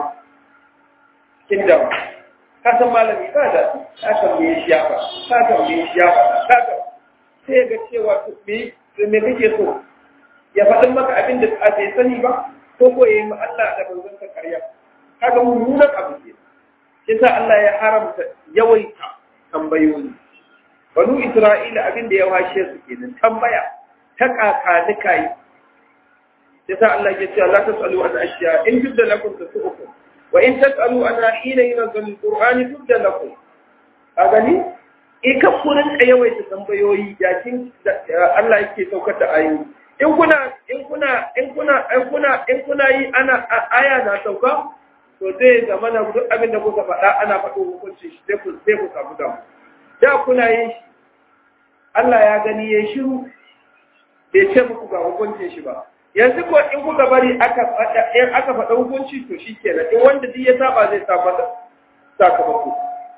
cikin damuwa ka san malami ba da ka tambaye shi ya ba ka tambaye shi ya ba ka ka sai ga cewa to me me kake so ya faɗin maka abin da a bai sani ba ko ko yayi ma Allah da manzon sa ƙarya kaga mummunan abu ke yasa Allah ya haramta yawaita tambayoyi banu Isra'ila abin da ya washe su kenan tambaya ta kakanika yi yasa Allah ya ce la tasalu an ashiya in jidda lakum tasu'ukum وإن تسألوا أنا حين ينزل القرآن تبدأ لكم أغني ika kurin yawaita tambayoyi yakin Allah yake saukar da ayoyi in kuna in kuna in kuna in kuna in kuna yi ana aya na sauka to zai zama na duk abin da kuka faɗa ana faɗo hukunci shi sai ku sai ku samu damu da kuna yin shi Allah ya gani ya shiru bai ce muku ga hukuncin shi ba yanzu ko in kuka bari aka faɗa in aka faɗa hukunci to shikenan in wanda duk ya saba zai sa mata sakamako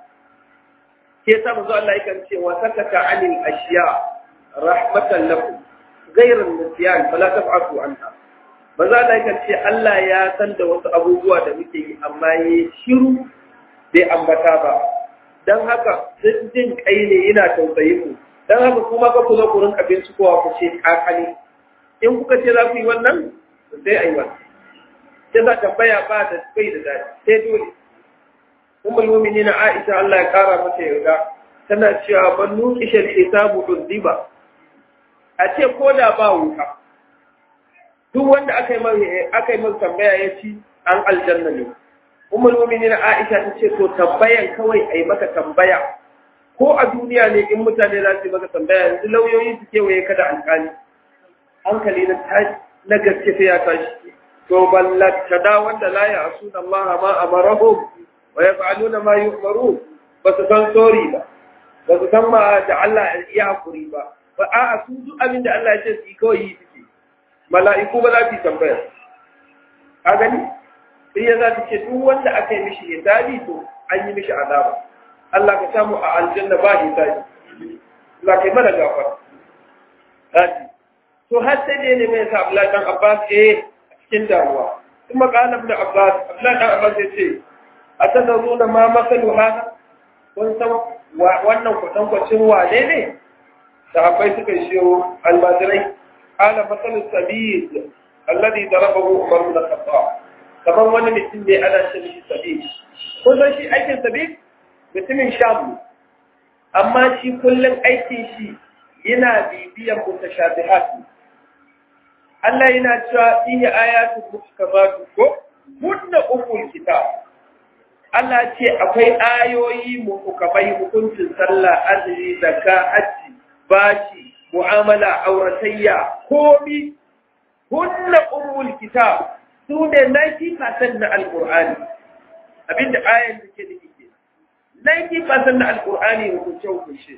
ke sa manzo Allah yakan ce wa sakata anil ashiya rahmatan lakum ghayra nisyan fala tab'atu anha manzo Allah yakan ce Allah ya san da wasu abubuwa da muke yi amma yayi shiru bai ambata ba dan haka sun jin kai ne yana tausayin mu dan haka kuma ka kula kurin abinci kowa ku ce kakali in kuka ce za ku yi wannan sai a yi wannan sai za tambaya ba da bai da daɗi sai dole ummul mu'minin Aisha Allah ya kara mata yarda tana cewa ban nuki shal hisabu dudiba a ce ko da ba wuta duk wanda aka yi mai aka yi mai tambaya ya ci an aljanna ne ummul mu'minin Aisha ta ce to tambayan kawai ai maka tambaya ko a duniya ne in mutane za su yi maka tambaya yanzu lauyoyi su kewaye ka da alƙali hankali na tashi na gaske sai ya tashi to ballata da wanda la ya asuna Allah ma amarahum wa yaf'aluna ma yu'maru ba su san sori ba ba su san ma da Allah ya hakuri ba ba a su duk abin da Allah ya ce su kawai yi suke mala'iku ba za su tambaya ka gani sai ya za ta ce duk wanda aka yi mishi hisabi to an yi mishi azaba Allah ka samu a aljanna ba hisabi Allah kai mana gafara Haji. To har sai dai ne mai sa Abdullahi dan Abbas eh a cikin damuwa. Kuma kana Ibn Abbas, Abdullahi dan Abbas ya ce, "A tanaruna ma masalu hada?" Kun san wannan kwatan kwacin wane ne? Sahabbai suka shiyo almajirai. Ala masalu sabid alladhi darabahu Umar bin Khattab. Kamar wani mutum ne ana shi mishi sabid. Kun san shi aikin sabid? Mutumin Sham amma shi kullum aikin shi yana bibiyan mutashabihat Allah yana cewa fihi ayatu muhkamatu ko hunna umul kitab Allah ce akwai ayoyi muhkamai hukuncin sallah azumi zakka hajji bashi mu'amala auratayya komi hunna umul kitab su ne 90% na alqur'ani abinda ayan take da ke 90% na alqur'ani hukunce hukunce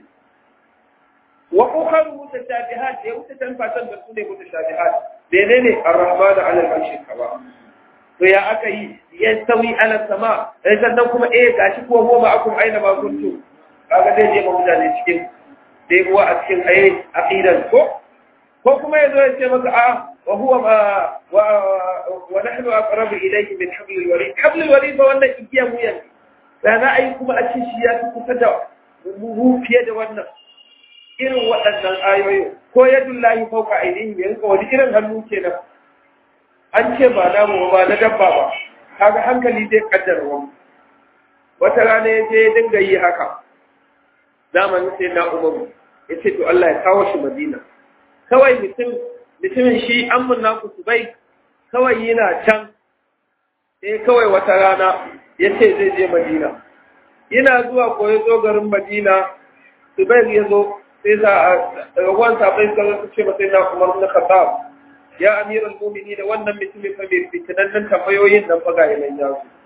wa ukharu mutashabihat da wuta tan fatan da su ne mutashabihat menene ar-rahman ala al-arshi kawa to ya aka yi ya sawi ala sama sai sannan kuma eh gashi ko goma akum aina ma kuntu kaga zai je mutane cikin dai uwa a cikin ayi aqidan ko ko kuma yazo ya ce maka a wa huwa ma wa wa nahnu aqrabu ilayhi min habl al-warid habl al-warid ba wannan igiya mu yanzu da za a yi kuma a ci shi ya fi kusa da mu fiye da wannan irin waɗannan ayoyi ko yadullahi fauka ainihin yanka wani irin hannu kenan an ce ba namu ba na dabba ba kaga hankali zai kaddara wani wata rana ya je ya dinga yi haka zamanin sai na umaru ya ce to Allah ya kawo shi madina kawai mutum mutumin shi an mun naku su bai kawai yana can sai kawai wata rana ya ce zai je madina yana zuwa ko ya zo garin madina su bai ya zo sai za a ragon sabai suka su ce masai na umar na khattab ya amiral mumini da wannan mutumin fa mai fitinannen tambayoyin nan fa ga yanan ya su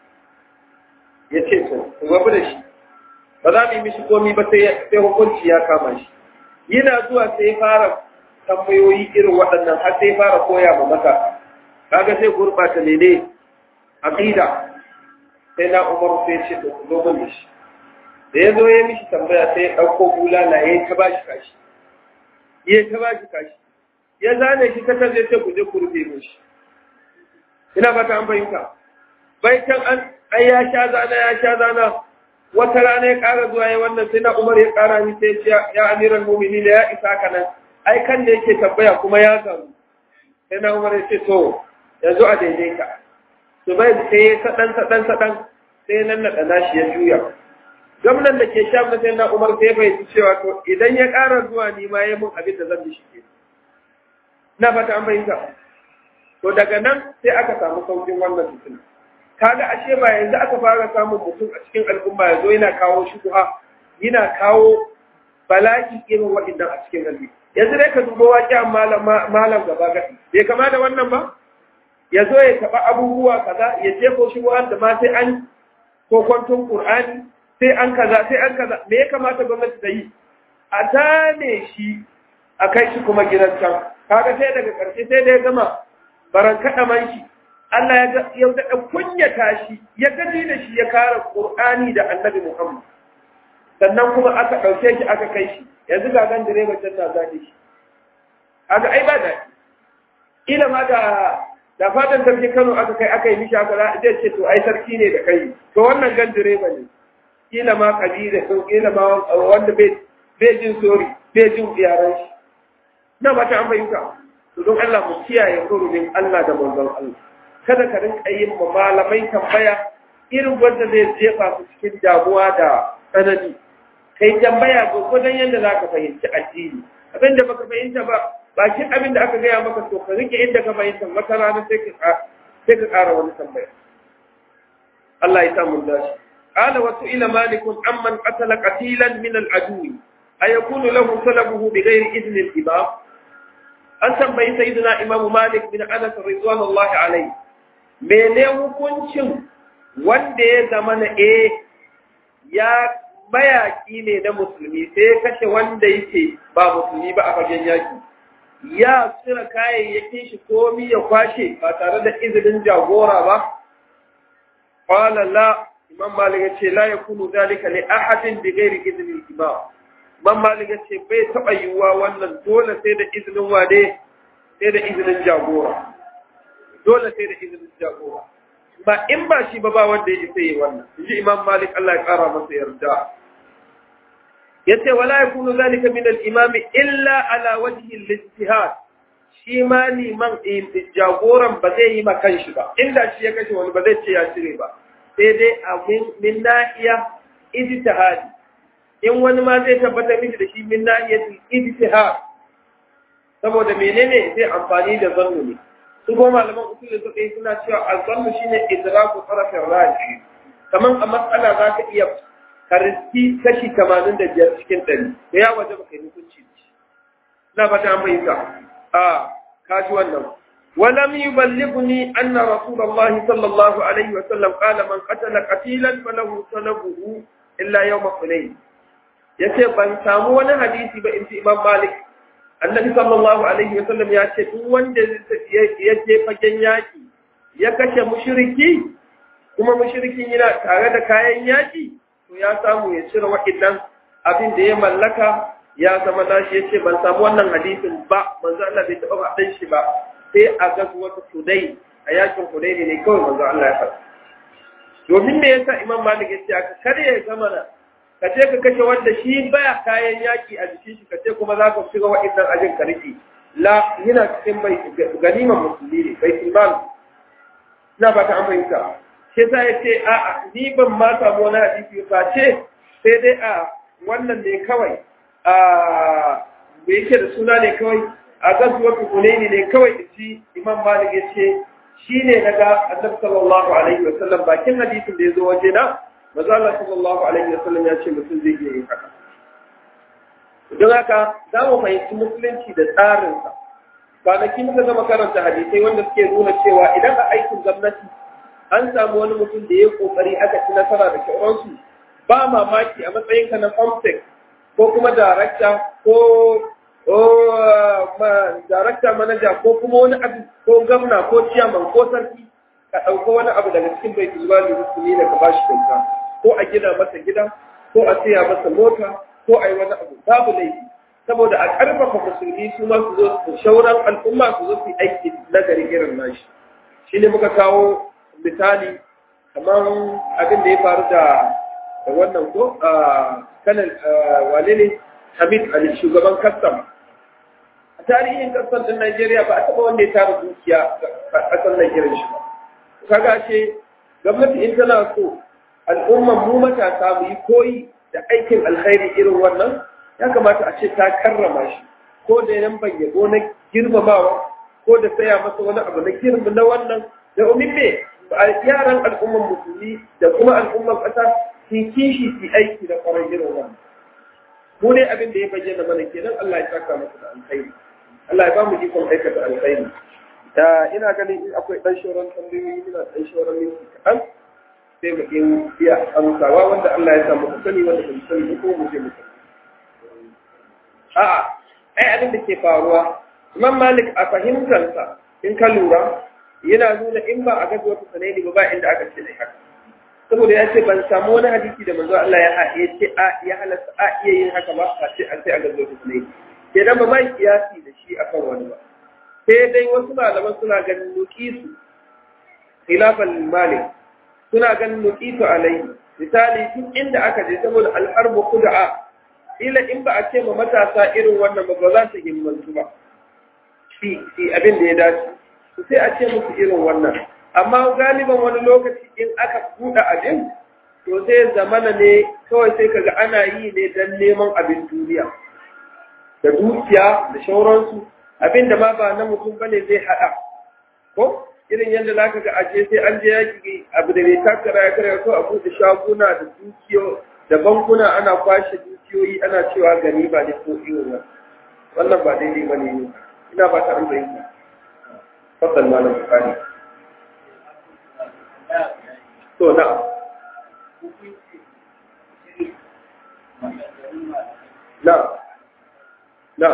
ya ce to ku rabu da shi ba za mu yi mishi komi ba sai hukunci ya kama shi yana zuwa sai fara tambayoyi irin waɗannan har sai fara koya ma mata kaga sai gurɓata ne ne aqida sai na umar sai ce to ku zo mun da shi da ya zo ya mishi tambaya sai ya ɗauko bulala ya ta ba shi kashi ya ta ba shi kashi ya zane shi ta kan zai ce ku je ku rufe mishi ina ba ta an fahimta bai can an ai ya sha zana ya sha zana wata rana ya ƙara zuwa ya wannan sai na umar ya ƙara ni sai ya ya amiran mumini da ya isa ka nan ai kan da yake tambaya kuma ya gamu sai na umar ya ce to yanzu a daidaita su bai sai ya saɗan saɗan saɗan sai nan naɗa nashi ya juya gwamnan da ke sha sai na umar sai bai ci cewa to idan ya ƙara zuwa ni ma ya mun abin da zan bi shi ke na fata an fahimta to daga nan sai aka samu saukin wannan fitina kaga ashe ba yanzu aka fara samun mutum a cikin al'umma yazo yana kawo shubuha yana kawo bala'i irin waɗannan a cikin al'umma yanzu dai ka duba waƙi malam malam gaba gadi bai kama da wannan ba ya zo ya taɓa abubuwa kaza ya jefo shubuhan da ma sai an kokwantun qur'ani sai an kaza sai an kaza me ya kamata gwamnati ta yi a tane shi a kai shi kuma gidan can kaga sai daga ƙarshe sai da ya gama baran kaɗa man shi Allah ya ya daɗa kunyata shi ya gaji da shi ya kara Qur'ani da Annabi Muhammad sannan kuma aka ɗauke shi aka kai shi yanzu ga gan direba can na zaɗe shi kaga ai ba daɗi ila ma da da fatan sarki Kano aka kai aka yi mishi aka zai ce to ai sarki ne da kai to wannan gan direba ne kila ma kabila ko kila ma wanda bai bai jin sori bai jin yaran shi na ba ta an fahimta to don Allah mu kiyaye hurumin Allah da manzon Allah kada ka rinka yin ma malamai tambaya irin wanda zai jefa su cikin damuwa da tsanani kai tambaya gwagwadon yadda za ka fahimci addini abin da baka fahimta ba bakin abin da aka gaya maka to ka rike inda ka fahimta wata rana sai ka sai ka ƙara wani tambaya Allah ya sa mun dashi قال وسئل مالك عمن قتل قتيلا من العدو أيكون له سلبه بغير إذن الإمام an tambayi sayyidina imamu malik bin anas ridwanullahi alayhi mene hukuncin wanda ya zama na eh ya mayaki ne na musulmi sai ya kashe wanda yake ba musulmi ba a fagen yaki ya cire kayayyakin shi komi ya kwashe ba tare da izinin jagora ba qala la imam malik yace la yakunu zalika li ahadin bi ghairi idni imam imam malik yace bai taba yiwuwa wannan dole sai da izinin wade sai da izinin jagora dole sai da izinin jagora ba in ba shi ba ba wanda ya isa yi wannan inji imam malik Allah ya kara masa yarda yace wala yakunu zalika min al-imam illa ala wajhi al-ijtihad shi ma liman jagoran ba zai yi ma kanshi ba inda shi ya kashe wani ba zai ce ya cire ba sai dai a min nahiya ijtihadi in wani ma zai tabbatar miki da shi min nahiyatul ijtihad saboda menene zai amfani da zannu ne su kuma malaman usul suka yi suna cewa al-zannu shine idraku tarafin raji kaman a matsala za ka iya kariski kashi tamanin da biyar cikin ɗari da ya waje baka yi hukunci na fata an fahimta a kaji wannan ولم يبلغني أن رسول الله صلى الله عليه وسلم قال من قتل قتيلا فله سلبه إلا يوم حنين yace ban samu wani hadisi ba in ji Imam Malik Annabi sallallahu alaihi wasallam ya ce duk wanda ya je fagen yaki ya kashe mushriki kuma mushrikin yana tare da kayan yaki to ya samu ya cire waɗannan abin da ya mallaka ya zama nashi yace ban samu wannan hadisin ba manzo Allah bai taɓa faɗin shi ba sai a ga wata Hudai a yakin Hudai ne kawai manzo Allah ya faɗa domin me yasa Imam Malik ya ce aka kare ya zama na ka je ka kashe wanda shi baya kayan yaki a jikin shi ka ce kuma za ka shiga waɗannan ajin ka rike la yana cikin bai ganima musulmi ne bai tilmal ina ba ta aminta sai sa ya ce a ni ban ma samu wani hadisi ba ce sai dai a wannan ne kawai a me yake da suna ne kawai a gazuwar hukunaini ne kawai da shi imam malik ya ce shi ne na ga annabi sallallahu alaihi wasallam bakin hadisin da ya zo waje na maza Allah sallallahu alaihi wasallam ya ce mutum zai iya yin haka don haka za mu fahimci musulunci da tsarinsa kwanaki muka gama karanta hadisai wanda suke nuna cewa idan a aikin gwamnati an samu wani mutum da ya kokari aka ci nasara da sauransu ba mamaki a matsayinka na comtech ko kuma darakta ko darakta manaja ko kuma wani abu ko gamna ko ciyaman ko sarki ka ɗauka wani abu daga cikin bai tilba da musulmi da ka ba shi kyauta ko a gina masa gida ko a siya masa mota ko a yi wani abu babu laifi saboda a ƙarfafa musulmi su ma su zo su shauran al'umma su zo su yi aiki na gari irin nashi shi ne muka kawo misali kamar abin da ya faru da wannan ko kanan wane ne hamid ali shugaban kastam a tarihin kastam din najeriya ba a taɓa wanda ya tara dukiya a ƙasar najeriya shi ba kaga ce gwamnati in tana so al'umman mu matasa mu yi koyi da aikin alkhairi irin wannan ya kamata a ce ta karrama shi ko da yan yabo na girmamawa ko da saya masa wani abu na girma na wannan da umin me yaran al'umman musulmi da kuma al'umman ƙasa su kishi su aiki da kwarar irin wannan mu ne abin da ya bayyana mana kenan Allah ya saka masa da alkhairi Allah ya ba mu ikon aikata alkhairi da ina ganin in akwai dan shoran tambayoyi ina dan shoran minti kaɗan sai mu in iya amsawa wanda Allah ya sa mu sani wanda ba mu sani ko mu je mu sani a'a ai abin da ke faruwa Imam Malik a fahimtarsa in ka lura yana nuna in ba a gaza wata sanai ba ba inda aka ce ne haka saboda ya ce ban samu wani hadisi da manzo Allah ya ya ce a ya halasta a iya yin haka ba a ce an sai a gaza wata sanai kenan ba mai kiyasi da shi akan wani ba sai dai wasu malaman suna ganin nuqisu khilafan malik suna ganin nuqisu alai misali duk inda aka je saboda alharbu khud'a ila in ba a ce ma matasa irin wannan ba ba za su himmantu ba shi abin da ya dace su sai a ce musu irin wannan amma galiban wani lokaci in aka buɗe abin to sai zamana ne kawai sai kaga ana yi ne don neman abin duniya da dukiya da shauransu abin da ma ba na mutum bane zai haɗa ko irin yadda za ka ga aje sai an je yaki abu da bai takara ya karya ko a buɗe shaguna da dukiyo da bankuna ana kwashe dukiyoyi ana cewa gani ba ne ko irin wannan ba daidai ba ne ina ba ta amsa yin fasal malam bukari to na na na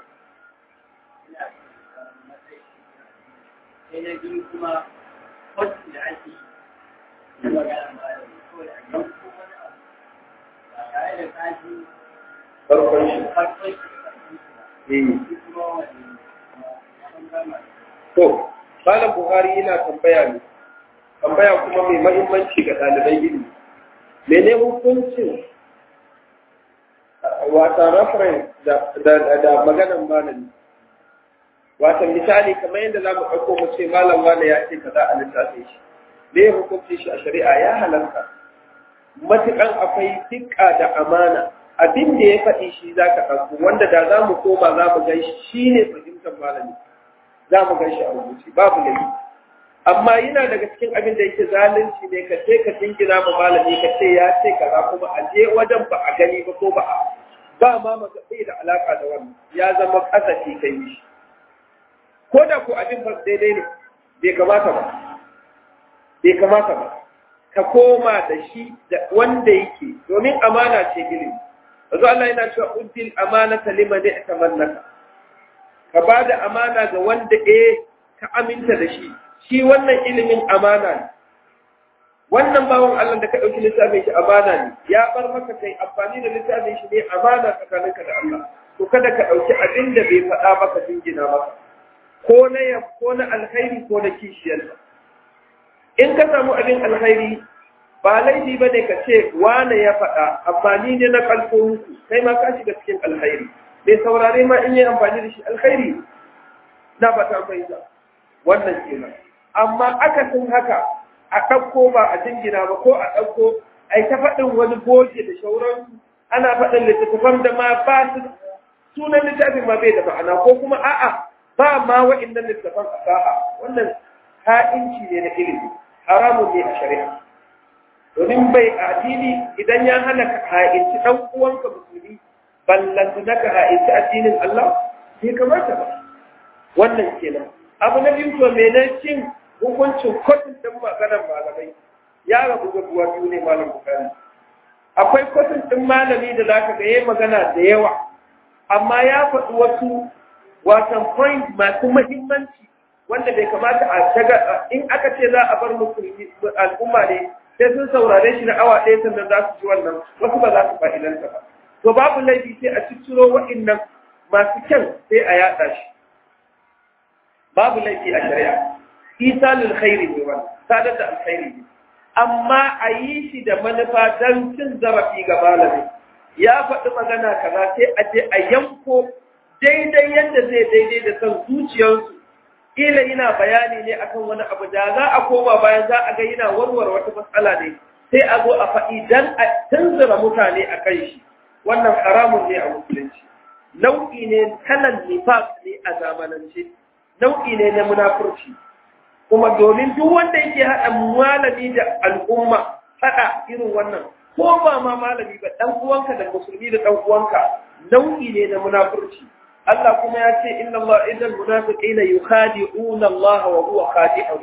sai na biyu kuma wasu da ake na magana ba da kawai a yau ko wani abu ba tare da kaji farkon shi farkon shi da ƙarfin shi ba eh shi kuma wani an gama to malam buhari yana tambaya ne tambaya kuma mai mahimmanci ga ɗaliban ilimi mene hukuncin wata reference da da da maganan malami wata misali kamar yadda za mu ɗauko mu ce malam wane ya ce kaza a littafin shi me ya hukunci shi a shari'a ya halarta matuƙan akwai dukka da amana abin da ya faɗi shi za ka ɗauko wanda da za mu koma za mu gan shi ne fahimtar malami za mu gan shi a rubuce babu laifi amma yana daga cikin abin da yake zalunci ne ka ce ka jingina ma malami ka ce ya ce kaza kuma a je wajen ba a gani ba ko ba a ba ma maka bai da alaka da wannan ya zama kasafi kai shi ko da ko abin ba daidai ne bai kamata ba bai kamata ba ka koma da shi da wanda yake domin amana ce ilimi yanzu Allah yana cewa uddil amanata liman ya'tamannaka ka ba da amana ga wanda eh ka aminta da shi shi wannan ilimin amana ne wannan bawan Allah da ka ɗauki littafin shi amana ne ya bar maka kai amfani da littafin shi ne amana tsakaninka da Allah to kada ka ɗauki abin da bai faɗa maka jingina maka ko na ya ko na alkhairi ko na kishiyarsa in ka samu abin alkhairi ba laifi ba ne ka ce wane ya faɗa amfani ne na kalfo kai ma ka shiga cikin alkhairi mai saurare ma in yi amfani da shi alkhairi na ba ta fahimta wannan kenan amma akasin haka a ɗauko ba a jingina ba ko a ɗauko a ta faɗin wani goge da shauransu ana faɗin littattafan da ma ba su sunan littafin ma bai da ma'ana ko kuma a'a ba ma wa'innan littattafan a sa'a wannan ha'inci ne na ilimi haramun ne a shari'a domin bai addini idan ya hana ka ha'inci ɗan uwanka musulmi ballantu na ka ha'inci addinin Allah bai kamata ba wannan kenan abu na biyu to mene cin hukuncin kotun ɗin maganar malamai ya rabu ga buwa biyu ne malam bukari akwai kotun ɗin malami da za ka ga yayi magana da yawa amma ya faɗi wasu watan point masu mahimmanci wanda bai kamata a shaga in aka ce za a bar musulmi al'umma ne sai sun saurare shi na awa ɗaya sannan za su ci wannan wasu ba za su fa'idanta ba to babu laifi sai a cicciro wa'innan masu kyan sai a yaɗa shi babu laifi a shari'a isalul khairi ne wannan sadar da alkhairi ne amma a yi shi da manufa don cin zarafi ga malami ya faɗi magana kaza sai a je a yanko daidai yadda zai daidai da son zuciyarsu ila yana bayani ne akan wani abu da za a koma bayan za a ga yana warware wata matsala ne sai a zo a faɗi dan a tanzura mutane a kan shi wannan haramun ne a musulunci nau'i ne kalan nifaq ne a zamanance nau'i ne na munafurci kuma domin duk wanda yake haɗa malami da al'umma haɗa irin wannan ko ba ma malami ba ɗan uwanka da musulmi da ɗan uwanka nau'i ne na munafurci Allah kuma ya ce inna Allah idan munafiqina yukhadi'una Allah wa huwa khadi'un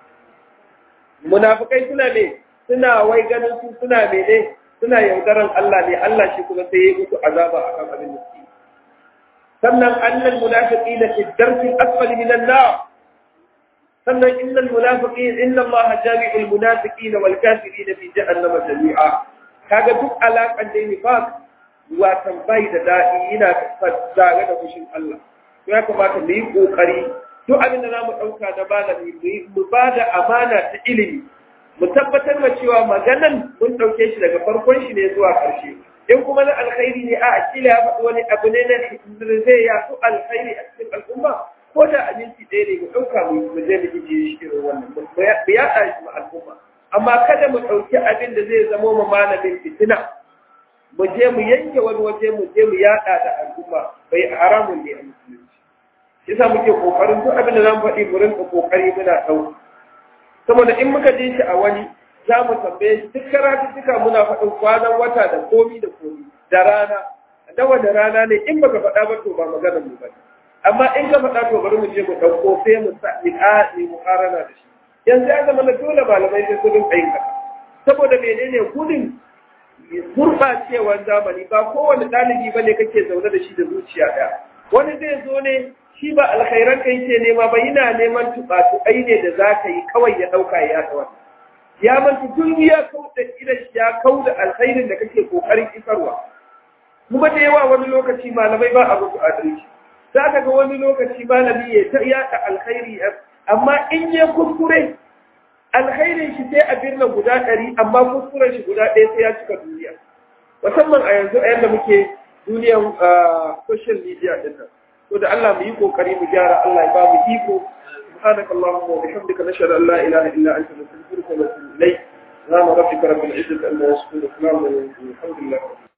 munafikai suna ne suna wai ganin su suna mene suna yaudaran Allah ne Allah shi kuma sai ya mutu azaba akan abin da suke sannan annal munafiqina fi darki asfali minan nar sannan innal munafiqin inna Allah jami'ul munafiqina wal kafirin fi jahannama jami'a kaga duk alaƙan da nifaq watan bai da daɗi yana zare da fushin Allah to ya kamata mu yi kokari duk abin da zamu ɗauka na malami mu ba da amana ta ilimi mu tabbatar da cewa maganan mun ɗauke shi daga farkon shi ne zuwa ƙarshe in kuma na alkhairi ne a akila ya faɗi wani abu ne na zai ya so alkhairi a cikin al'umma ko da aminci ɗaya ne mu ɗauka mu je mu ije shi irin wannan mu yaɗa shi ma al'umma amma kada mu ɗauki abin da zai zamo ma malamin fitina mu je mu yanke wani waje mu je mu yaɗa da al'umma bai haramun ne a musulunci yasa muke kokarin duk abin da zamu faɗi mu rinka kokari muna ɗauka saboda in muka je shi a wani za mu tambaye shi duk karatuttuka muna faɗin kwanan wata da komi da komi da rana da wani rana ne in baka faɗa ba to ba maganar mu ba amma in ka faɗa to bari mu je mu ɗauko sai mu sa ni a ni mu karana da shi yanzu ya zama na dole malamai sai su rinka yin haka saboda menene gudun gurɓacewar zamani ba kowane ɗalibi ba ne kake zaune da shi da zuciya ɗaya wani zai zo ne shi ba alkhairan kai ke nema ba yana neman tuɓa-tuɓai ne da za ka yi kawai ya ɗauka ya yaɗa wani ya manta duk ya kau da idan ya kau da alkhairin da kake kokarin isarwa kuma da yawa wani lokaci malamai ba a musu adalci za ka ga wani lokaci malami ya ta yaɗa alkhairi amma in ya kuskure alkhairin shi sai a birna guda ɗari amma kuskuren shi guda ɗaya sai ya cika duniya musamman a yanzu a yadda muke duniyan social media ɗin nan to da Allah mu yi kokari mu gyara Allah ya ba mu iko سبحانك اللهم وبحمدك نشهد ان لا اله الا انت نستغفرك ونتوب اليك سبحان ربك رب العزه عما يصفون وسلام على المرسلين الحمد لله